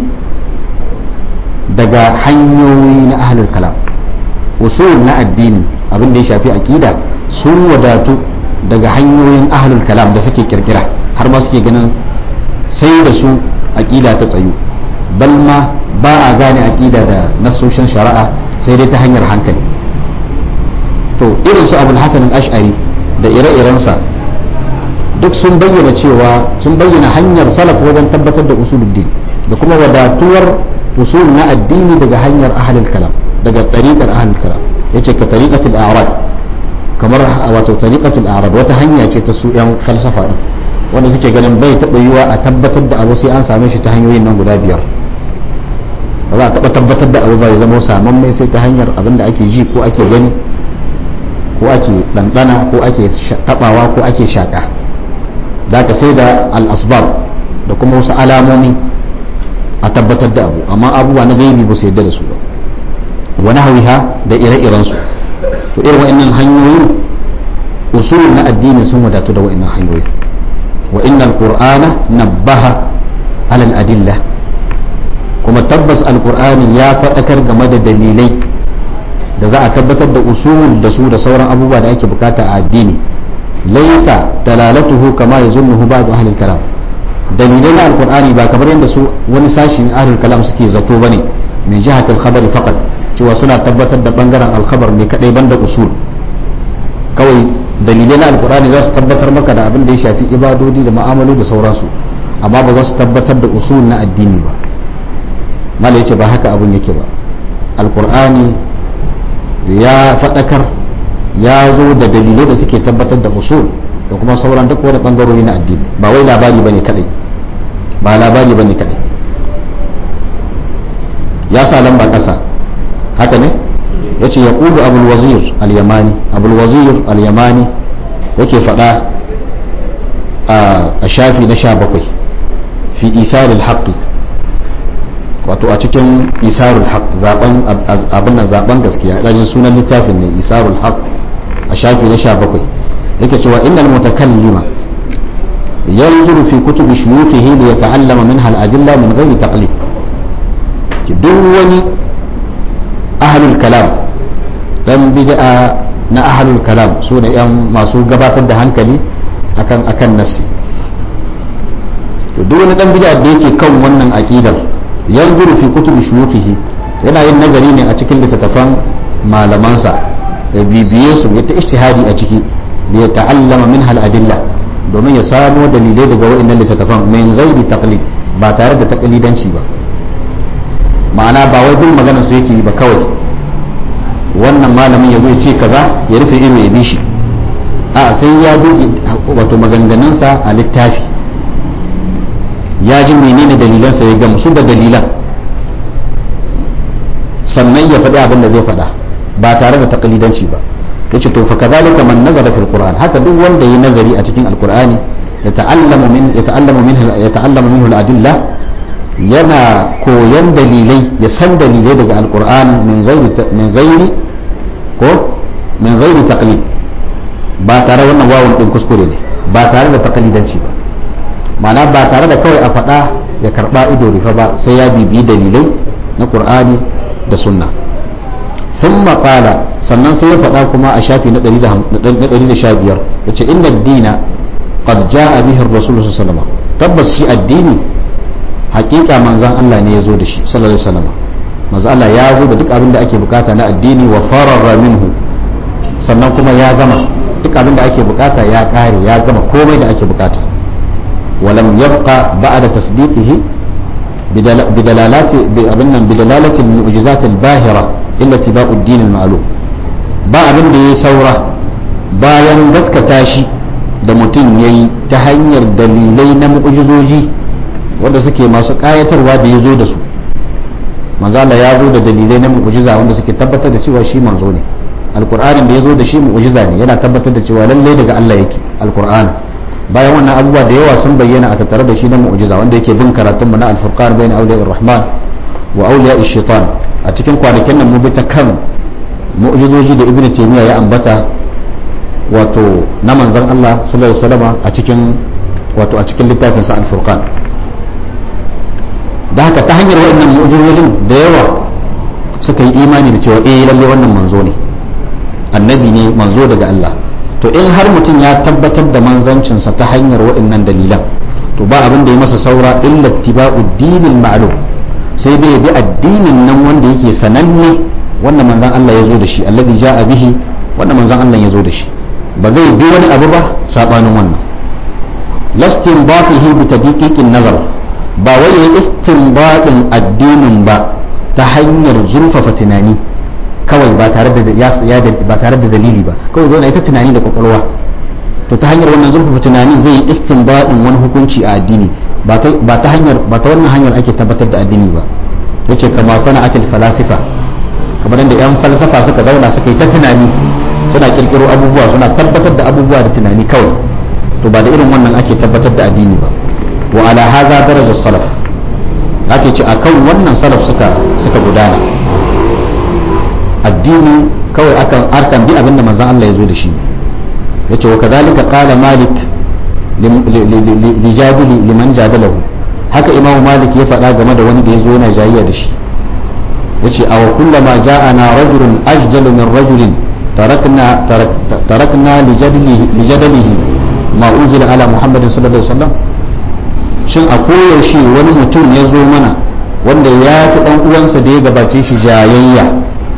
daga hanyoyi na ahlul kalam usul na addini abin da ya shafi aqida sun wadatu daga hanyoyin ahlul kalam da suke kirkira har ma suke ganin sai da su aqida ta tsayu bal ma ba a gane aqida da nasoshin shari'a sai dai ta hanyar hankali to irin su abul hasan al-ash'ari da ire-irensa duk sun bayyana cewa sun bayyana hanyar salaf wajen tabbatar da usuluddin da kuma wadatuwar usul na addini daga hanyar ahlul kalam daga tariqar ahlul kalam yace ka tariqatul a'rab kamar wato tariqatul a'rab wata hanya ce ta su yan falsafa din wanda suke ganin bai taɓa yiwa a tabbatar da abu sai an same shi ta hanyoyin nan guda biyar ba za a taɓa tabbatar da abu ba ya zama saman mai sai ta hanyar abin da ake ji ko ake gani ko ake ɗanɗana ko ake taɓawa ko ake shaƙa za ka sai da al'asbab da kuma wasu alamomi a tabbatar da abu amma abubuwa na gaibi ba su yadda da su ba wani hawiha da ire-irensu to irin wa'annan hanyoyin usul na addini sun wadatu da wa'annan hanyoyin wa innal qur'ana nabbaha alal adilla kuma tabbas alqur'ani ya faɗakar game da dalilai da za a tabbatar da usul da su da sauran abubuwa da ake bukata a addini laisa dalalatuhu kama yazunnuhu ba'd ahli kalam dalilai na alqur'ani ba kamar yadda su wani sashi na ahli kalam suke zato bane min jihati al-khabari faqat cewa suna tabbatar da bangaren al-khabar ne kadai banda usul kawai dalilai na alqur'ani za su tabbatar maka da abin da ya shafi ibadodi da ma'amalu da sauransu amma ba za su tabbatar da usul na addini ba mala yace ba haka abun yake ba alqur'ani ya faɗakar ya zo da dalilai da suke tabbatar da usul da kuma sauran duk wani bangarori na addini ba wai labari bane kadai ba labari bane kadai ya sa lamba kasa haka ne ya ce ya ƙudu abul wazir al-yamani abul wazir al-yamani yake faɗa a shafi na sha bakwai fi isaril haqqi wato a cikin isarul haq zaben abin nan zaben gaskiya dajin sunan littafin ne isarul haq a shafi na 17 yake cewa innal mutakallima yanzuru fi kutubi shuyukhihi li yata'allama minha al-adilla min ghairi taqlid duk wani ahlul kalam dan bid'a na ahlul kalam su ne yan masu gabatar da hankali akan akan nassi duk wani dan bid'a da yake kan wannan aqidar yanzuru fi kutubi shuyukihi yana yin nazari ne a cikin littattafan malamansa ya bibiye su ya ta ijtihadi a ciki da ya ta'allama min hal adilla domin ya samo dalilai daga wa'annan littattafan min ghairi taqlid ba tare da taqlidanci ba ma'ana ba wai bin maganar su yake yi ba kawai wannan malamin ya zo ya ce kaza ya rufe ido ya bi shi a sai ya duki wato maganganunsa a littafi ya ji menene dalilansa ya gamsu da dalilan sannan ya faɗi abin da zai faɗa ba tare da takalidanci ba yace to fa kadhalika man nazara fil qur'an haka duk wanda yi nazari a cikin alqur'ani ya ta'allamu min ya ta'allamu min ya ta'allamu minhu al-adilla yana koyan dalilai ya san dalilai daga alqur'ani min ghairi min ghairi ko min ghairi taqlid ba tare wannan wawun din kuskure ne ba tare da taqlidanci ba ma'ana ba tare da kawai a faɗa ya karba ido rufe ba sai ya bibiyi dalilai na qur'ani da sunna thumma qala sannan sai ya faɗa kuma a shafi na 115 yace inna ad-dina qad jaa bihi ar-rasul sallallahu alaihi wasallam tabbas shi addini hakika manzon Allah ne ya zo da shi sallallahu alaihi wasallam manzon Allah ya zo da duk abin da ake bukata na addini wa fararra minhu sannan kuma ya gama duk abin da ake bukata ya kare ya gama komai da ake bukata walam yabqa ba'da tasdiqihi bidalalati abin nan bidalalati al-mu'jizat al-bahira illa tibau ad-din al-ma'lum ba abin da yayi saura bayan gaskata shi da mutum yayi ta hanyar dalilai na mu'jizoji wanda suke masu kayatarwa da ya zo da su manzo Allah ya zo da dalilai na mu'jiza wanda suke tabbatar da cewa shi manzo ne alqur'anin da ya zo da shi mu'jiza ne yana tabbatar da cewa lalle daga Allah yake alqur'ani bayan wannan abubuwa da yawa sun bayyana a tattare da shi na mu'jiza wanda yake bin karatun mu na al-furqan bain awliya rahman wa awliya shaitan a cikin kwanakin nan mu bi ta kan mu'jizoji da ibnu taymiya ya ambata wato na manzon Allah sallallahu alaihi wasallam a cikin wato a cikin littafin sa al-furqan da haka ta hanyar waɗannan mu'jizojin da yawa suka yi imani da cewa eh lalle wannan manzo ne annabi ne manzo daga Allah to in har mutum ya tabbatar da manzancinsa ta hanyar waɗannan dalilan to ba abin da ya masa saura illa tiba'u dinil ma'lum sai dai ya bi addinin nan wanda yake sananne wanda manzon Allah ya zo da shi alladhi ja'a bihi wanda manzon Allah ya zo da shi ba zai bi wani abu ba sabanin wannan lastin batihi bi tadqiqin nazar ba wai ya istinbadin addinin ba ta hanyar zurfafa tunani kawai ba tare da ya ba tare da dalili ba kawai zo na ita tunani da kwakwalwa to ta hanyar wannan zurfafa tunani zai yi istinbadin wani hukunci a addini ba ta hanyar ba ta wannan hanyar ake tabbatar da addini ba yace kama sana'atul falasifa kamar yadda yan falsafa suka zauna suka yi ta tunani suna kirkiro abubuwa suna tabbatar da abubuwa da tunani kawai to ba da irin wannan ake tabbatar da addini ba wa ala haza darajar salaf ake ce akan wannan salaf suka suka gudana addini kawai akan arkan bi abinda manzon Allah ya zo da shi ne yace wa kadhalika qala malik li jadili liman jadalahu haka imamu malik ya faɗa game da wani da ya zo yana jayayya da shi yace aw kullama ja'ana rajulun ajdalu min rajulin tarakna tarakna li jadlihi li jadlihi ma unzila ala muhammadin sallallahu alaihi wasallam shin a koyaushe wani mutum ya zo mana wanda ya fi ɗan uwansa da ya gabace shi jayayya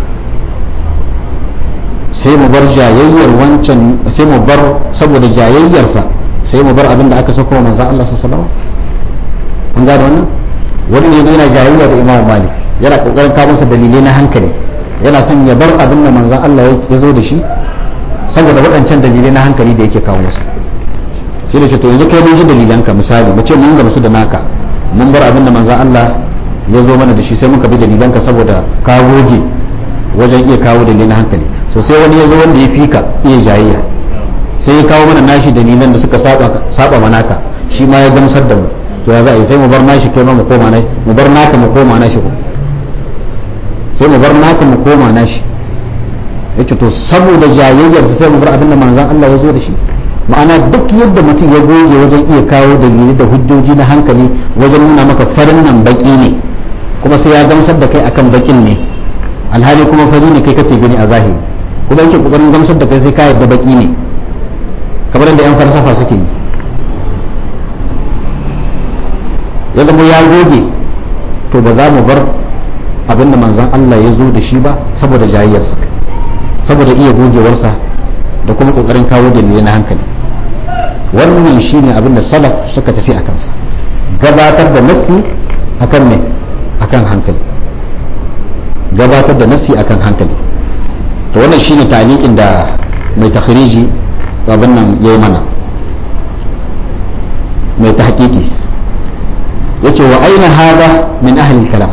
sai mu bar jayayyar wancan sai mu bar saboda jayayyarsa sai mu bar abin da aka sako wa manzon Allah sallallahu alaihi wasallam an gane wannan wani ne yana jayayya da Imam Malik yana kokarin kawo masa dalilai na hankali yana son ya bar abin da manzon Allah ya zo da shi saboda waɗancan dalilai na hankali da yake kawo masa shi da ce to yanzu kai mun ji dalilanka misali mu ce mun gamsu da naka mun bar abin da manzon Allah ya zo mana da shi sai muka bi dalilanka saboda ka goge wajen iya kawo dalilin hankali so sai wani ya zo wanda ya fika iya jayayya sai ya kawo mana nashi dalilan da suka saba saba manaka shi ma ya gamsar da mu to ya za a yi sai mu bar nashi kai ma mu koma nashi mu bar naka mu koma nashi ko sai mu bar naka mu koma nashi yace to saboda jayayyar sai mu bar abin da manzon Allah ya zo da shi ma'ana duk yadda mutum ya goge wajen iya kawo dalilai da hujjoji na hankali wajen nuna maka farin nan baki ne kuma sai ya gamsar da kai akan bakin ne alhali kuma fari ne kai kace gani a zahiri kuma yake kokarin gamsar da kai sai ka yadda baki ne kamar da yan falsafa suke yi ya zama ya goge to ba za mu bar abin da manzon Allah ya zo da shi ba saboda jayayyarsa saboda iya gogewarsa da kuma kokarin kawo dalilai na hankali wannan shine abin da salaf suka tafi a kansa gabatar da nassi akan me akan hankali gabatar da nassi akan hankali to wannan shine taliqin da mai takhriji abin nan yayi mana mai tahqiqi yace wa aina hada min ahli kalam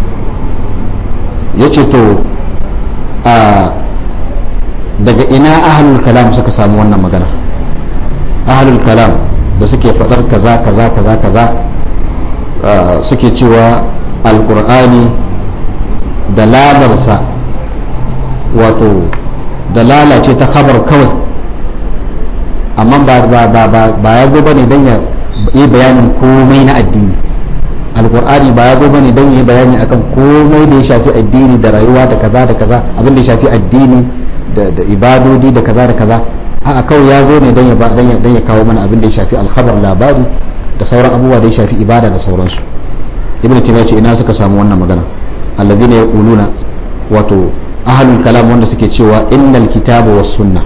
yace to a daga ina ahlul kalam suka samu wannan magana ahlul kalam da suke fadar kaza kaza kaza kaza suke cewa alkur'ani da ladarsa wato da lalace ta khabar kawai amma ba ya zo bane don ya yi bayanin komai na addini alkur'ani ba ya zo bane don ya yi bayani akan komai da ya shafi addini da rayuwa da kaza da kaza abin da ya shafi addini da ibadodi da kaza da kaza a kawai ya zo ne don ya don ya kawo mana abin da ya shafi alkhabar labari da sauran abubuwa da ya shafi ibada da sauransu ibnu taymiya ce ina suka samu wannan magana alladhina yaquluna wato ahlul kalam wanda suke cewa innal kitaba was sunna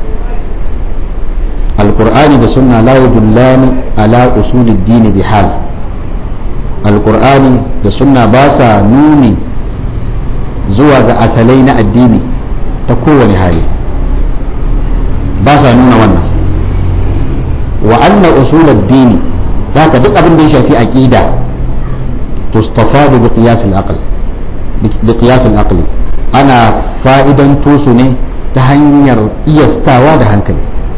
alqur'ani da sunna la yadullani ala usulid din bihal alqur'ani da sunna ba sa nuni zuwa ga asalai na addini ta kowane hali ba sa nuna wannan wa anna usulad dini haka duk abin da ya shafi aqida tustafadu bi qiyas al-aql bi qiyas al-aql ana fa'idan su ne ta hanyar iyastawa da hankali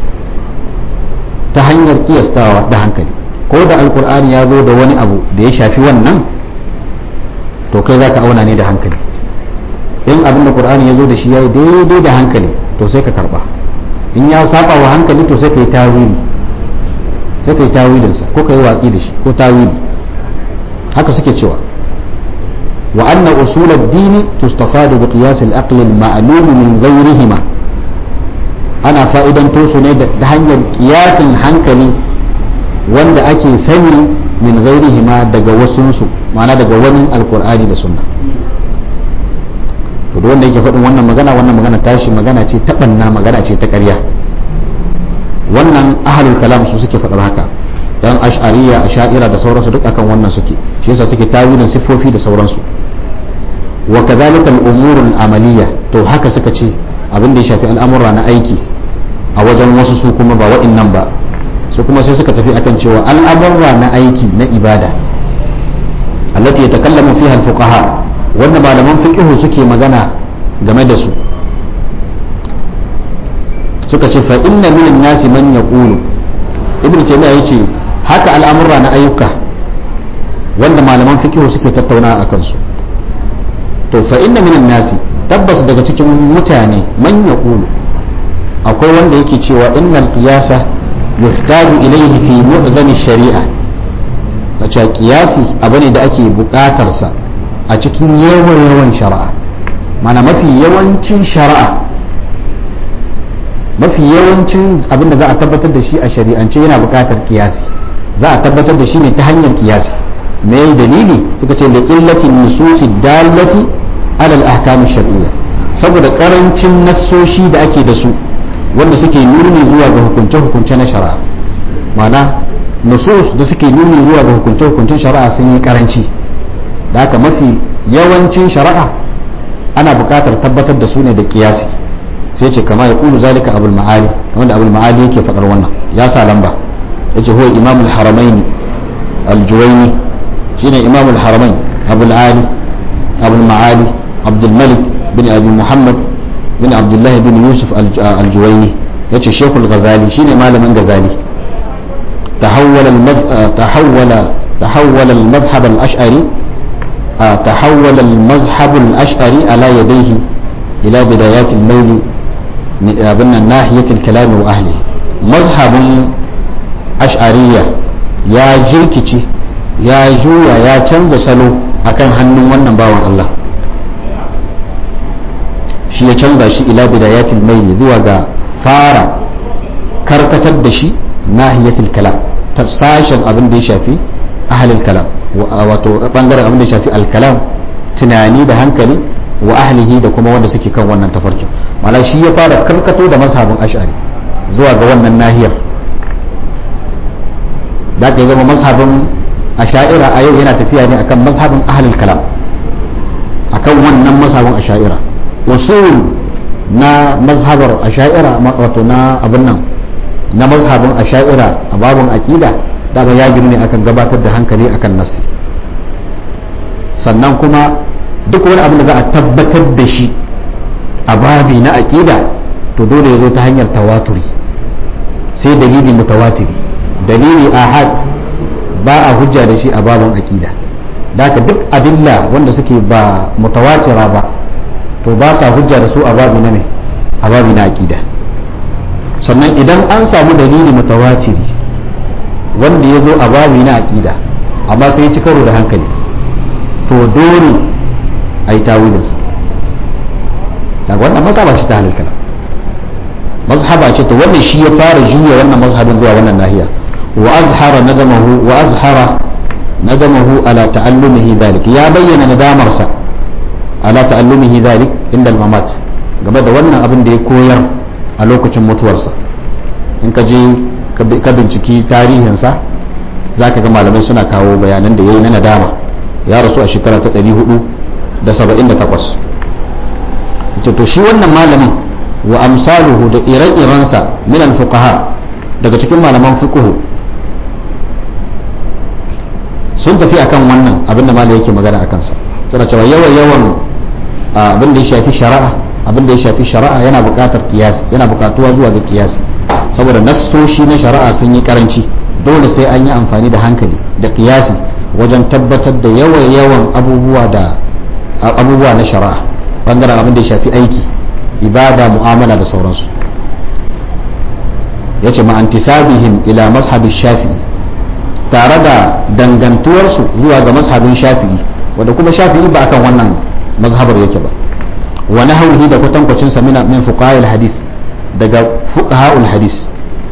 ta hanyar iyastawa da hankali ko da alkur'ani ya zo da wani abu da ya shafi wannan to kai za ka auna ne da hankali in abin da qur'ani ya zo da shi ya yi daidai da hankali to sai ka karba in ya saba wa hankali to sai ka yi tawili sai ka yi tawilinsa ko ka yi watsi da shi ko tawili haka suke cewa wa anna usul ad-dini tustafadu bi qiyas al-aql al-ma'lum min ghayrihima ana fa'idan su ne da hanyar kiyasin hankali wanda ake sani min ghayrihima daga wasunsu ma'ana daga wani alqur'ani da sunna to wanda yake faɗin wannan magana wannan magana tashi magana ce ta banna magana ce ta ƙarya wannan ahlul kalam su suke faɗar haka dan ash'ariya asha'ira da sauransu duk akan wannan suke shi yasa suke tawilin siffofi da sauransu wa kadhalika al-umur al-amaliyya to haka suka ce abin da ya shafi al'amura na aiki a wajen wasu su kuma ba wa'annan ba su kuma sai suka tafi akan cewa al'amura na aiki na ibada allati yatakallamu fiha al-fuqaha wanda malaman fiqh suke magana game da su suka ce fa inna minan nasi man yaqulu ibnu taymiya yace haka al'amura na ayyuka wanda malaman fiqh suke tattauna a kansu to fa inna minan nasi tabbas daga cikin mutane man yaqulu akwai wanda yake cewa innal qiyasa yuhtaju ilayhi fi mu'zami shari'a a cewa qiyasi abu ne da ake buƙatar sa a cikin yawan yawan shari'a mana mafi yawancin shari'a mafi yawancin abin da za a tabbatar da shi a shari'ance yana buƙatar kiyasi za a tabbatar da shi ne ta hanyar kiyasi me dalili suka ce da illatin nususi dalati alal ahkam shar'iyya saboda karancin nassoshi da ake da su wanda suke nuni zuwa ga hukunce hukunce na shari'a ma'ana nusus da suke nuni zuwa ga hukunce hukuncen shari'a sun yi karanci da haka mafi yawancin shari'a ana buƙatar tabbatar da su ne da kiyasi sai ce kama ya kulu zalika abul ma'ali kamar da abul ma'ali yake faɗar wannan ya sa lamba yace huwa imamul haramaini al-juwayni shine imamul haramain abul ali abul ma'ali abdul malik bin abi muhammad bin abdullahi bin yusuf al-juwayni yace shekul ghazali shine malamin ghazali تحول المذ... تحول تحول المذهب الأشعري تحول المذهب الأشعري على يديه إلى بدايات الميل من ناحية الكلام وأهله مذهب أشعرية يا جركتي يا جويا يا canza salo akan hannun wannan bawan Allah shi ya canza shi ila bidayatil maili zuwa ga fara karkatar da shi nahiyatul kalam ta sashen abin da ya shafi ahlul kalam wato bangaren abin da ya shafi alkalam tunani da hankali wa ahlihi da kuma wanda suke kan wannan tafarkin mala shi ya fara karkato da mazhabin ash'ari zuwa ga wannan nahiyar da ka zama mazhabin asha'ira a yau yana tafiya ne akan mazhabin ahlul kalam akan wannan mazhabin asha'ira usul na mazhabar asha'ira wato na abin nan na mazhabin asha'ira a babin aqida dama ya gini ne akan gabatar da hankali akan nassi sannan kuma duk wani abin da za a tabbatar da shi a babi na aqida to dole ya zo ta hanyar tawaturi sai dalili mutawatiri dalili ahad ba a hujja da shi a babin aqida da duk adilla wanda suke ba mutawatira ba to ba sa hujja da su a babi na ne a babi na aqida sannan idan an samu dalili mutawatiri wanda ya zo a babi na aqida amma sai ci karo da hankali to dole a yi tawilinsa daga wannan mazhaba ce ta halal kalam mazhaba ce to wannan shi ya fara juya wannan mazhabin zuwa wannan nahiya wa azhara nadamahu wa azhara nadamahu ala ta'allumihi dhalik ya bayyana nadamarsa ala ta'allumihi dhalik inda al-mamat game da wannan abin da ya koyar a lokacin mutuwarsa in ka je ka binciki tarihinsa za ka ga malamai suna kawo bayanan da ya yi na nadama ya rasu a shekara ta 478 to shi wannan malamin wa amsaluhu da ire-irensa minan fuqaha daga cikin malaman fiqhu sun tafi akan wannan abinda malai yake magana akan sa tana cewa yawan yawan abin da ya shafi shari'a abin da ya shafi shari'a yana buƙatar kiyasi yana buƙatuwa zuwa ga kiyasi saboda nassoshi na shari'a sun yi karanci dole sai an yi amfani da hankali da kiyasi wajen tabbatar da yawan yawan abubuwa da abubuwa na shari'a bangaren abin da ya shafi aiki ibada mu'amala da sauransu ya ce ma'antisabihim ila mazhabin shafi'i tare da dangantuwarsu zuwa ga mazhabin shafi'i wanda kuma shafi'i ba akan wannan mazhabar yake ba wa nahwihi da kwatankwacin sa min fuqaha'il hadis daga fuqaha'ul hadis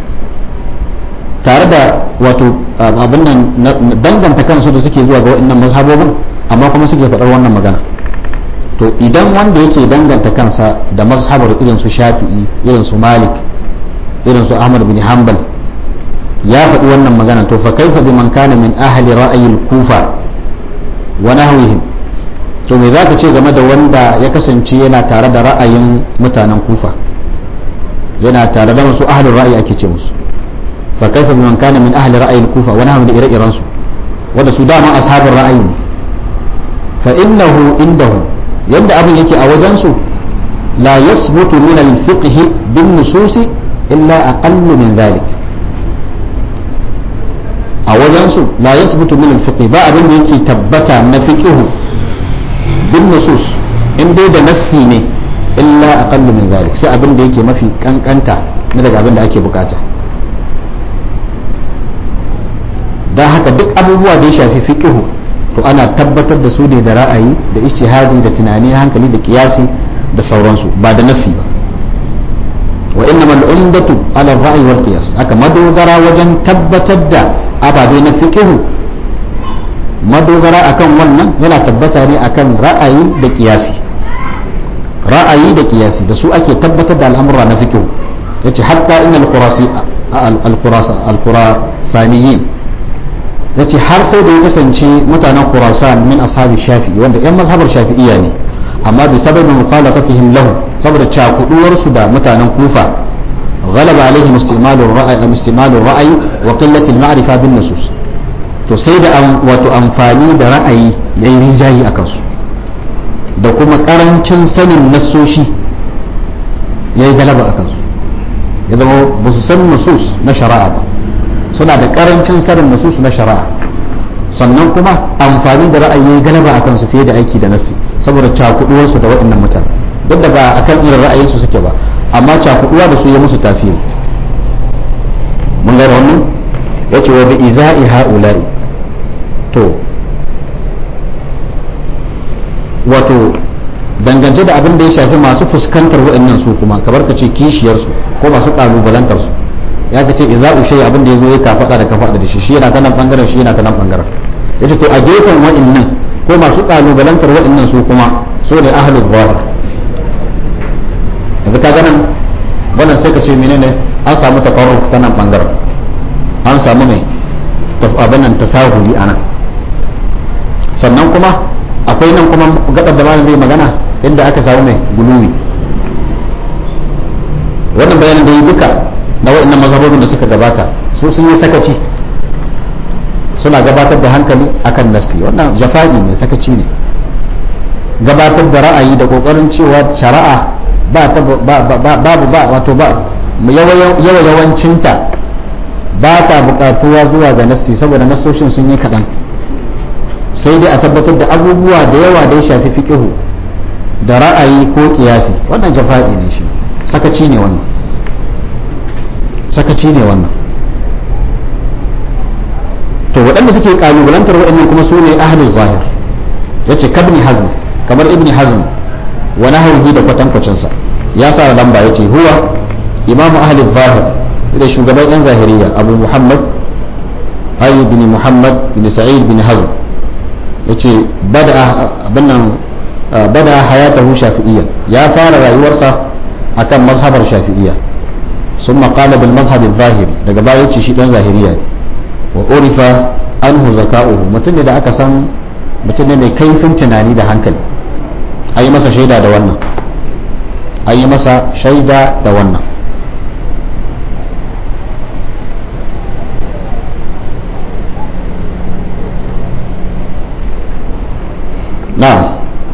tare da wato abin nan danganta kansu da suke zuwa ga waɗannan mazhabobin amma kuma suke faɗar wannan magana to idan wanda yake danganta kansa da mazhabar irin su shafi'i irin su malik irin su ahmad bin hanbal ya faɗi wannan magana to fa kaifa biman kana min ahli ra'ayil kufa wa nahwihim to me zaka ce game da wanda ya kasance yana tare da ra'ayin mutanen kufa yana tare da masu ahli ra'ayi ake ce musu fa kaifa biman kana min ahli ra'ayil kufa wa nahwihim da ire-iren su wanda su dama ashabul ra'ayi ne fa innahu indahum yadda abin yake a wajensu la yasbutu min al-fiqh bin nususi illa aqallu min dhalik a wajensu la yasbutu min al-fiqh ba abin da yake tabbata na fiqh bin nusus in dai da nassi ne illa aqallu min dhalik sai abin da yake mafi kankanta na daga abin da ake bukata dan haka duk abubuwa da ya shafi fiqh to ana tabbatar da su ne da ra'ayi da ijtihadi da tunani hankali da kiyasi da sauransu ba da nasi ba wa innamal umdatu ala ra'yi wal qiyas aka madogara wajen tabbatar da ababe na fiqhu madogara akan wannan yana tabbata ne akan ra'ayi da kiyasi ra'ayi da kiyasi da su ake tabbatar da al'amura na fiqhu yace hatta innal qurasi al-qurasa al-qurasaniyin ya ce har sai da ya kasance mutanen khurasan min ashabi shafi'i wanda yan mazhabar shafi'iyya ne amma bi sababin mukhalafatihim lahu saboda cakuduwar su da mutanen kufa ghalaba alaihim istimalur ra'ayi istimalur ra'ayi wa qillatil ma'rifa bin nusus to sai da wato amfani da ra'ayi yayin rinjayi akan su da kuma karancin sanin nassoshi yayi galaba akan su ya zama ba su san nusus na shari'a ba suna da karancin sanin nasusu na shari'a sannan kuma amfani da ra'ayi galaba a kansu fiye da aiki da nasi saboda cakuduwarsu da waɗannan mutane duk da ba akan irin ra'ayinsu suke ba amma cakuduwa da su ya musu tasiri mun gane wannan ya ce wa bi iza'i ha'ula'i to wato dangance da abin da ya shafi masu fuskantar waɗannan su kuma kamar ka ce kishiyarsu ko masu ƙalubalantar su ya ka ce iza ushe abin da ya zo ya kafaɗa da kafaɗa da shi shi yana ta nan ɓangaren shi yana ta nan ɓangaren ya ce to a gefen waɗannan ko masu ƙalubalantar waɗannan su kuma so ne ahalul zahir yanzu ka ganin wannan sai ka ce menene an samu takarruf ta nan ɓangaren an samu mai abin nan tasahuli a nan sannan kuma akwai nan kuma gabar da malam zai magana inda aka samu mai guluwi wannan bayanin da yi duka na waɗannan mazhabobin da suka gabata su sun yi sakaci suna gabatar da hankali akan nasi wannan jafa'i ne sakaci ne gabatar da ra'ayi da kokarin cewa shari'a ba ta babu ba wato ba yawa yawancinta ba ta buƙatuwa zuwa ga nasi saboda nasoshin sun yi kaɗan sai dai a tabbatar da abubuwa da yawa da ya shafi fiƙihu da ra'ayi ko kiyasi wannan jafa'i ne shi sakaci ne wannan sakaci ne wannan to waɗanda suke kalubalantar waɗannan kuma su ne ahlul zahir yace kabni hazm kamar ibni hazm wa nahwihi da kwatankwacinsa ya sa lamba yace huwa imamu ahlul zahir da shugaban yan zahiriya abu muhammad ayi bin muhammad bin sa'id bin hazm yace bada abin nan bada hayatahu shafi'iyya ya fara rayuwarsa akan mazhabar shafi'iyya sun maƙala bil mazhabin zahiri daga baya ce shi dan zahiriya ne wa urifa anhu zaka'uhu mutum ne da aka san mutum ne mai kaifin tunani da hankali an yi masa shaida da wannan an yi masa shaida da wannan na'am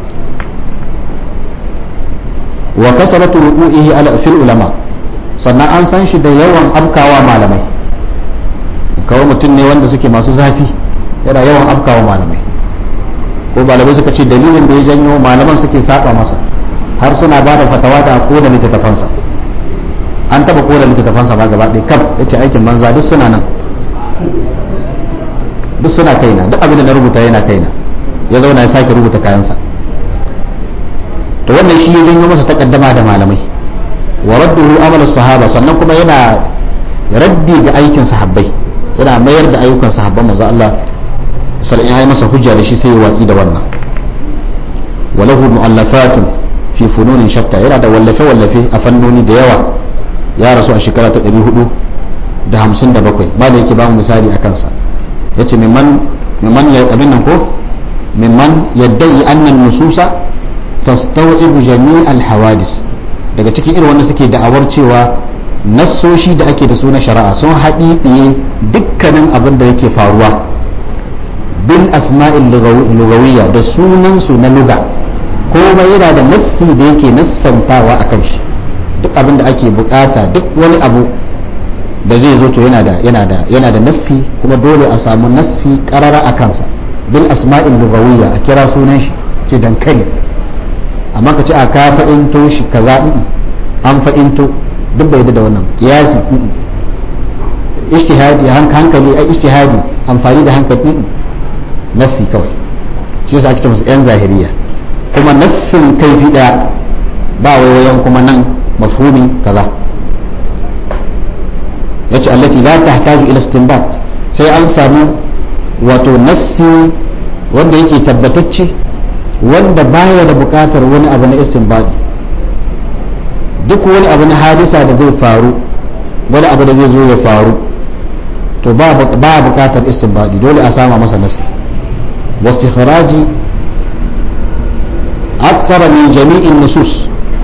wa kasaratu ruku'ihi ala fil ulama sannan an san shi da yawan afkawa malamai kawai mutum ne wanda suke masu zafi yana yawan afkawa malamai ko malamai suka ce dalilin da ya janyo malaman suke saba masa har suna ba da fatawa da ko da littattafansa an taba ko da littattafansa ba gaba ɗaya kaf yace aikin banza duk suna nan duk suna kaina duk abin da na rubuta yana kaina ya zauna ya sake rubuta kayansa to wannan shi ya janyo masa takaddama da malamai wa radduhu amal sahaba sannan kuma yana raddi ga aikin sahabbai yana mayar da ayyukan sahabban manzo Allah sallallahu alaihi masa hujja da shi sai ya watsi da wannan walahu mu'allafatun fi fununin shatta yana da wallafe wallafe a fannoni da yawa ya rasu a shekara ta 457 ba da yake ba mu misali a kansa yace mimman mimman ya abin nan ko mimman yaddai annan nususa tastawibu jami'al hawadis daga cikin irin wanda suke da'awar cewa nassoshi da ake da su na shari'a sun haɗiɗiye dukkanin abin da yake faruwa bil asma'il lugawiyya da sunansu na luga komai yana da nassi da yake nassantawa a kan shi duk abin da ake bukata duk wani abu da zai zo to yana da yana da yana da nassi kuma dole a samu nassi karara a kansa bil asma'il lugawiyya a kira sunan shi ce dankali amma ka ce a ka fa'into shi kaza an fa'into duk bai da wannan kiyasi ijtihadi hankali ai ijtihadi amfani da hankali nassi kawai shi yasa ake musu yan zahiriya kuma nassin kaifi daya ba waiwayen kuma nan mafhumi kaza yace allati la tahtaju ila istinbat sai an samu wato nassi wanda yake tabbatacce wanda baya da bukatar wani abu na istinbadi duk wani abu na hadisa da zai faru wani abu da zai zo ya faru to ba bukatar istinbadi dole a sama masa nasi wastikharaji akthara min jami'in nusus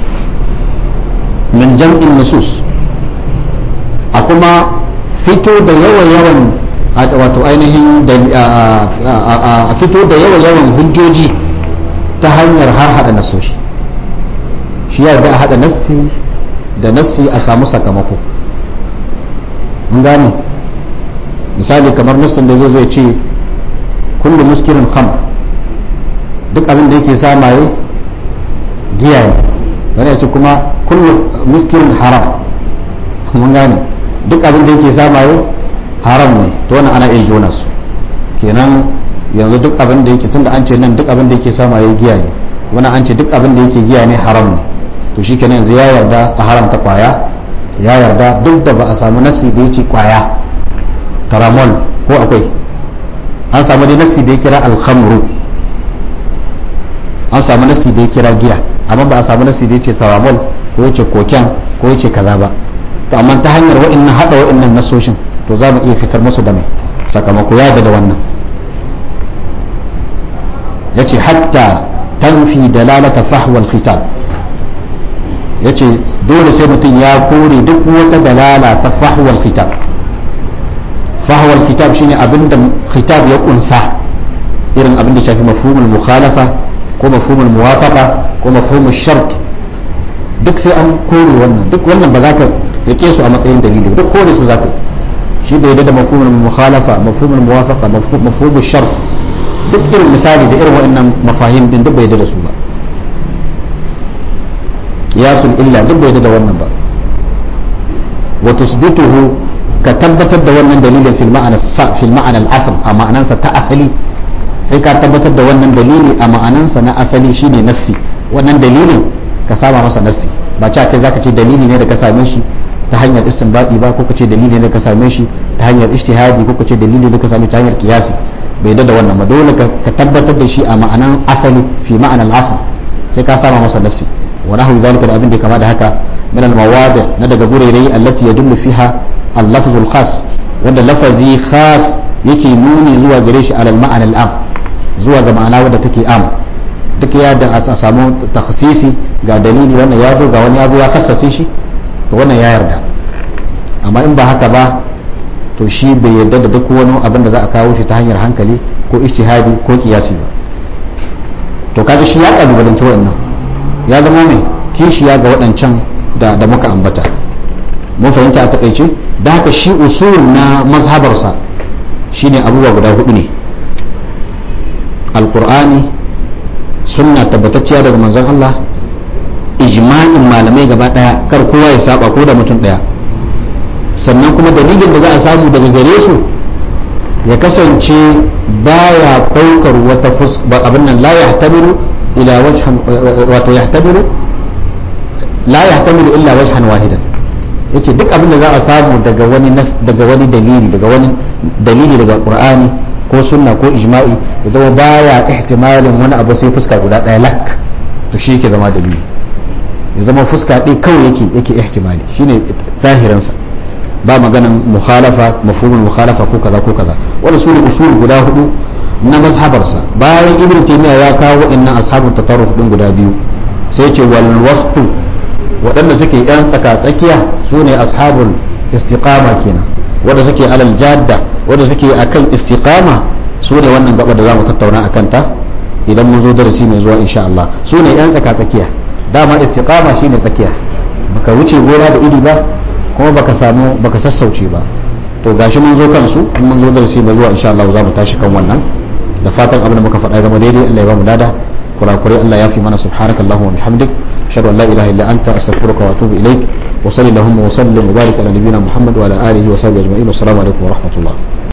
min jam'in nusus a kuma fito da yawa-yawan wato ainihin a fito da yawa-yawan hujjoji ta hanyar har hada nasoshi shi ya da a hada nassi da nassi a samu sakamako mun gane misali kamar nassin da zai zo ya ce kullu muskirin kham duk abin da yake samaye giya ne sai ya ce kuma kullu muskirin haram mun gane duk abin da yake samaye haram ne to wannan ana iya jona su kenan yanzu duk abin da yake tunda an ce nan duk abin da yake samaye giya ne wannan an ce duk abin da yake giya ne haram ne to shi kenan yanzu ya yarda a haramta kwaya ya yarda duk da ba a samu nasi da yake kwaya taramol ko akwai an samu dai nasi da ya kira alhamru an samu nasi da ya kira giya amma ba a samu nasi da ya ce taramol ko ya ce koken ko ya ce kaza ba to amma ta hanyar wa'annan hada wa'annan nasoshin to za mu iya fitar musu da mai sakamako ya da wannan ya ce hatta tanfi dalalata fahwal khitab ya ce dole sai mutum ya kore duk wata dalala ta fahwal khitab fahwal khitab shine abinda khitab ya kunsa irin abinda shafi mafhumul mukhalafa ko mafhumul muwafaqa ko mafhumul shart duk sai an kore wannan duk wannan ba za ka rike su a matsayin dalili duk kore su za ka shi bai da mafhumul mukhalafa mafhumul muwafaqa mafhumul shart duk irin misali da irin waɗannan mafahim din duk bai da su ba qiyasul illa duk bai da wannan ba wa tusbituhu ka tabbatar da wannan dalilin fil ma'ana fil ma'ana al-asl a ma'anansa ta asali sai ka tabbatar da wannan dalili a ma'anansa na asali shine nassi wannan dalilin ka saba masa nassi ba cewa kai zaka ce dalili ne da ka same shi ta hanyar istinbadi ba ko ka ce dalili ne da ka same shi ta hanyar ijtihadi ko ka ce dalili ne da ka same ta hanyar kiyasi bai da wannan ba dole ka tabbatar da shi a ma'anan asali fi ma'anan asl sai ka saba masa nassi wa nahwi zalika da abin da kama da haka min al mawadi na daga gurairai allati yadullu fiha al lafzul khas wanda lafazi khas yake nuni zuwa gare shi alal ma'anal am zuwa ga ma'ana wadda take am duk ya da a samu takhsisi ga dalili wannan ya zo ga wani ya zo ya kassace shi to wannan ya yarda amma in ba haka ba to shi bai yarda da duk wani abin da za a kawo shi ta hanyar hankali ko ijtihadi ko kiyasi ba to kaga shi ya kalubalanci waɗannan ya zama mai kishiya ga waɗancan da da muka ambata mun fahimta a takaice da haka shi usul na mazhabarsa shine abubuwa guda hudu ne alkur'ani sunna tabbatacciya daga manzon Allah ijma'in malamai gaba daya kar kowa ya saba ko da mutum daya sannan kuma dalilin da za a samu daga gare su ya kasance baya daukar wata fuska abin nan la yahtamilu ila wajhan wato yahtamilu la yahtamilu illa wajhan wahidan yace duk abin da za a samu daga wani daga wani dalili daga wani dalili daga qur'ani ko sunna ko ijma'i ya zama baya ihtimalin wani abu sai fuska guda ɗaya lak to shi yake zama dalili ya zama fuska ɗaya kawai yake yake ihtimali shine zahirinsa ba maganan mukhalafa mafhumul mukhalafa ko kaza ko kaza wanda su ne usul guda hudu na mazhabarsa bayan ibnu taymiya ya kawo wa'annan ashabul tatarruf din guda biyu sai ce wal wasfu waɗanda suke yan tsaka tsakiya su ne ashabul istiqama kenan wanda suke alal jadda wanda suke akan istiqama su ne wannan gaba da zamu tattauna akan ta idan mun zo darasi mai zuwa insha Allah su ne yan tsaka tsakiya dama istiqama shine tsakiya baka wuce gora da iri ba kuma baka samu baka sassauce ba to gashi mun zo kansu in mun zo darasi mai zuwa insha Allah za mu tashi kan wannan da fatan abin da muka faɗa zama daidai Allah ya ba mu lada kurakurai Allah ya fi mana subhanaka Allahumma wa bihamdik ashhadu an la ilaha illa anta astaghfiruka wa atubu ilaik wa sallallahu wa sallim wa barik ala nabiyyina Muhammad wa ala alihi wa sahbihi ajma'in assalamu alaikum wa rahmatullah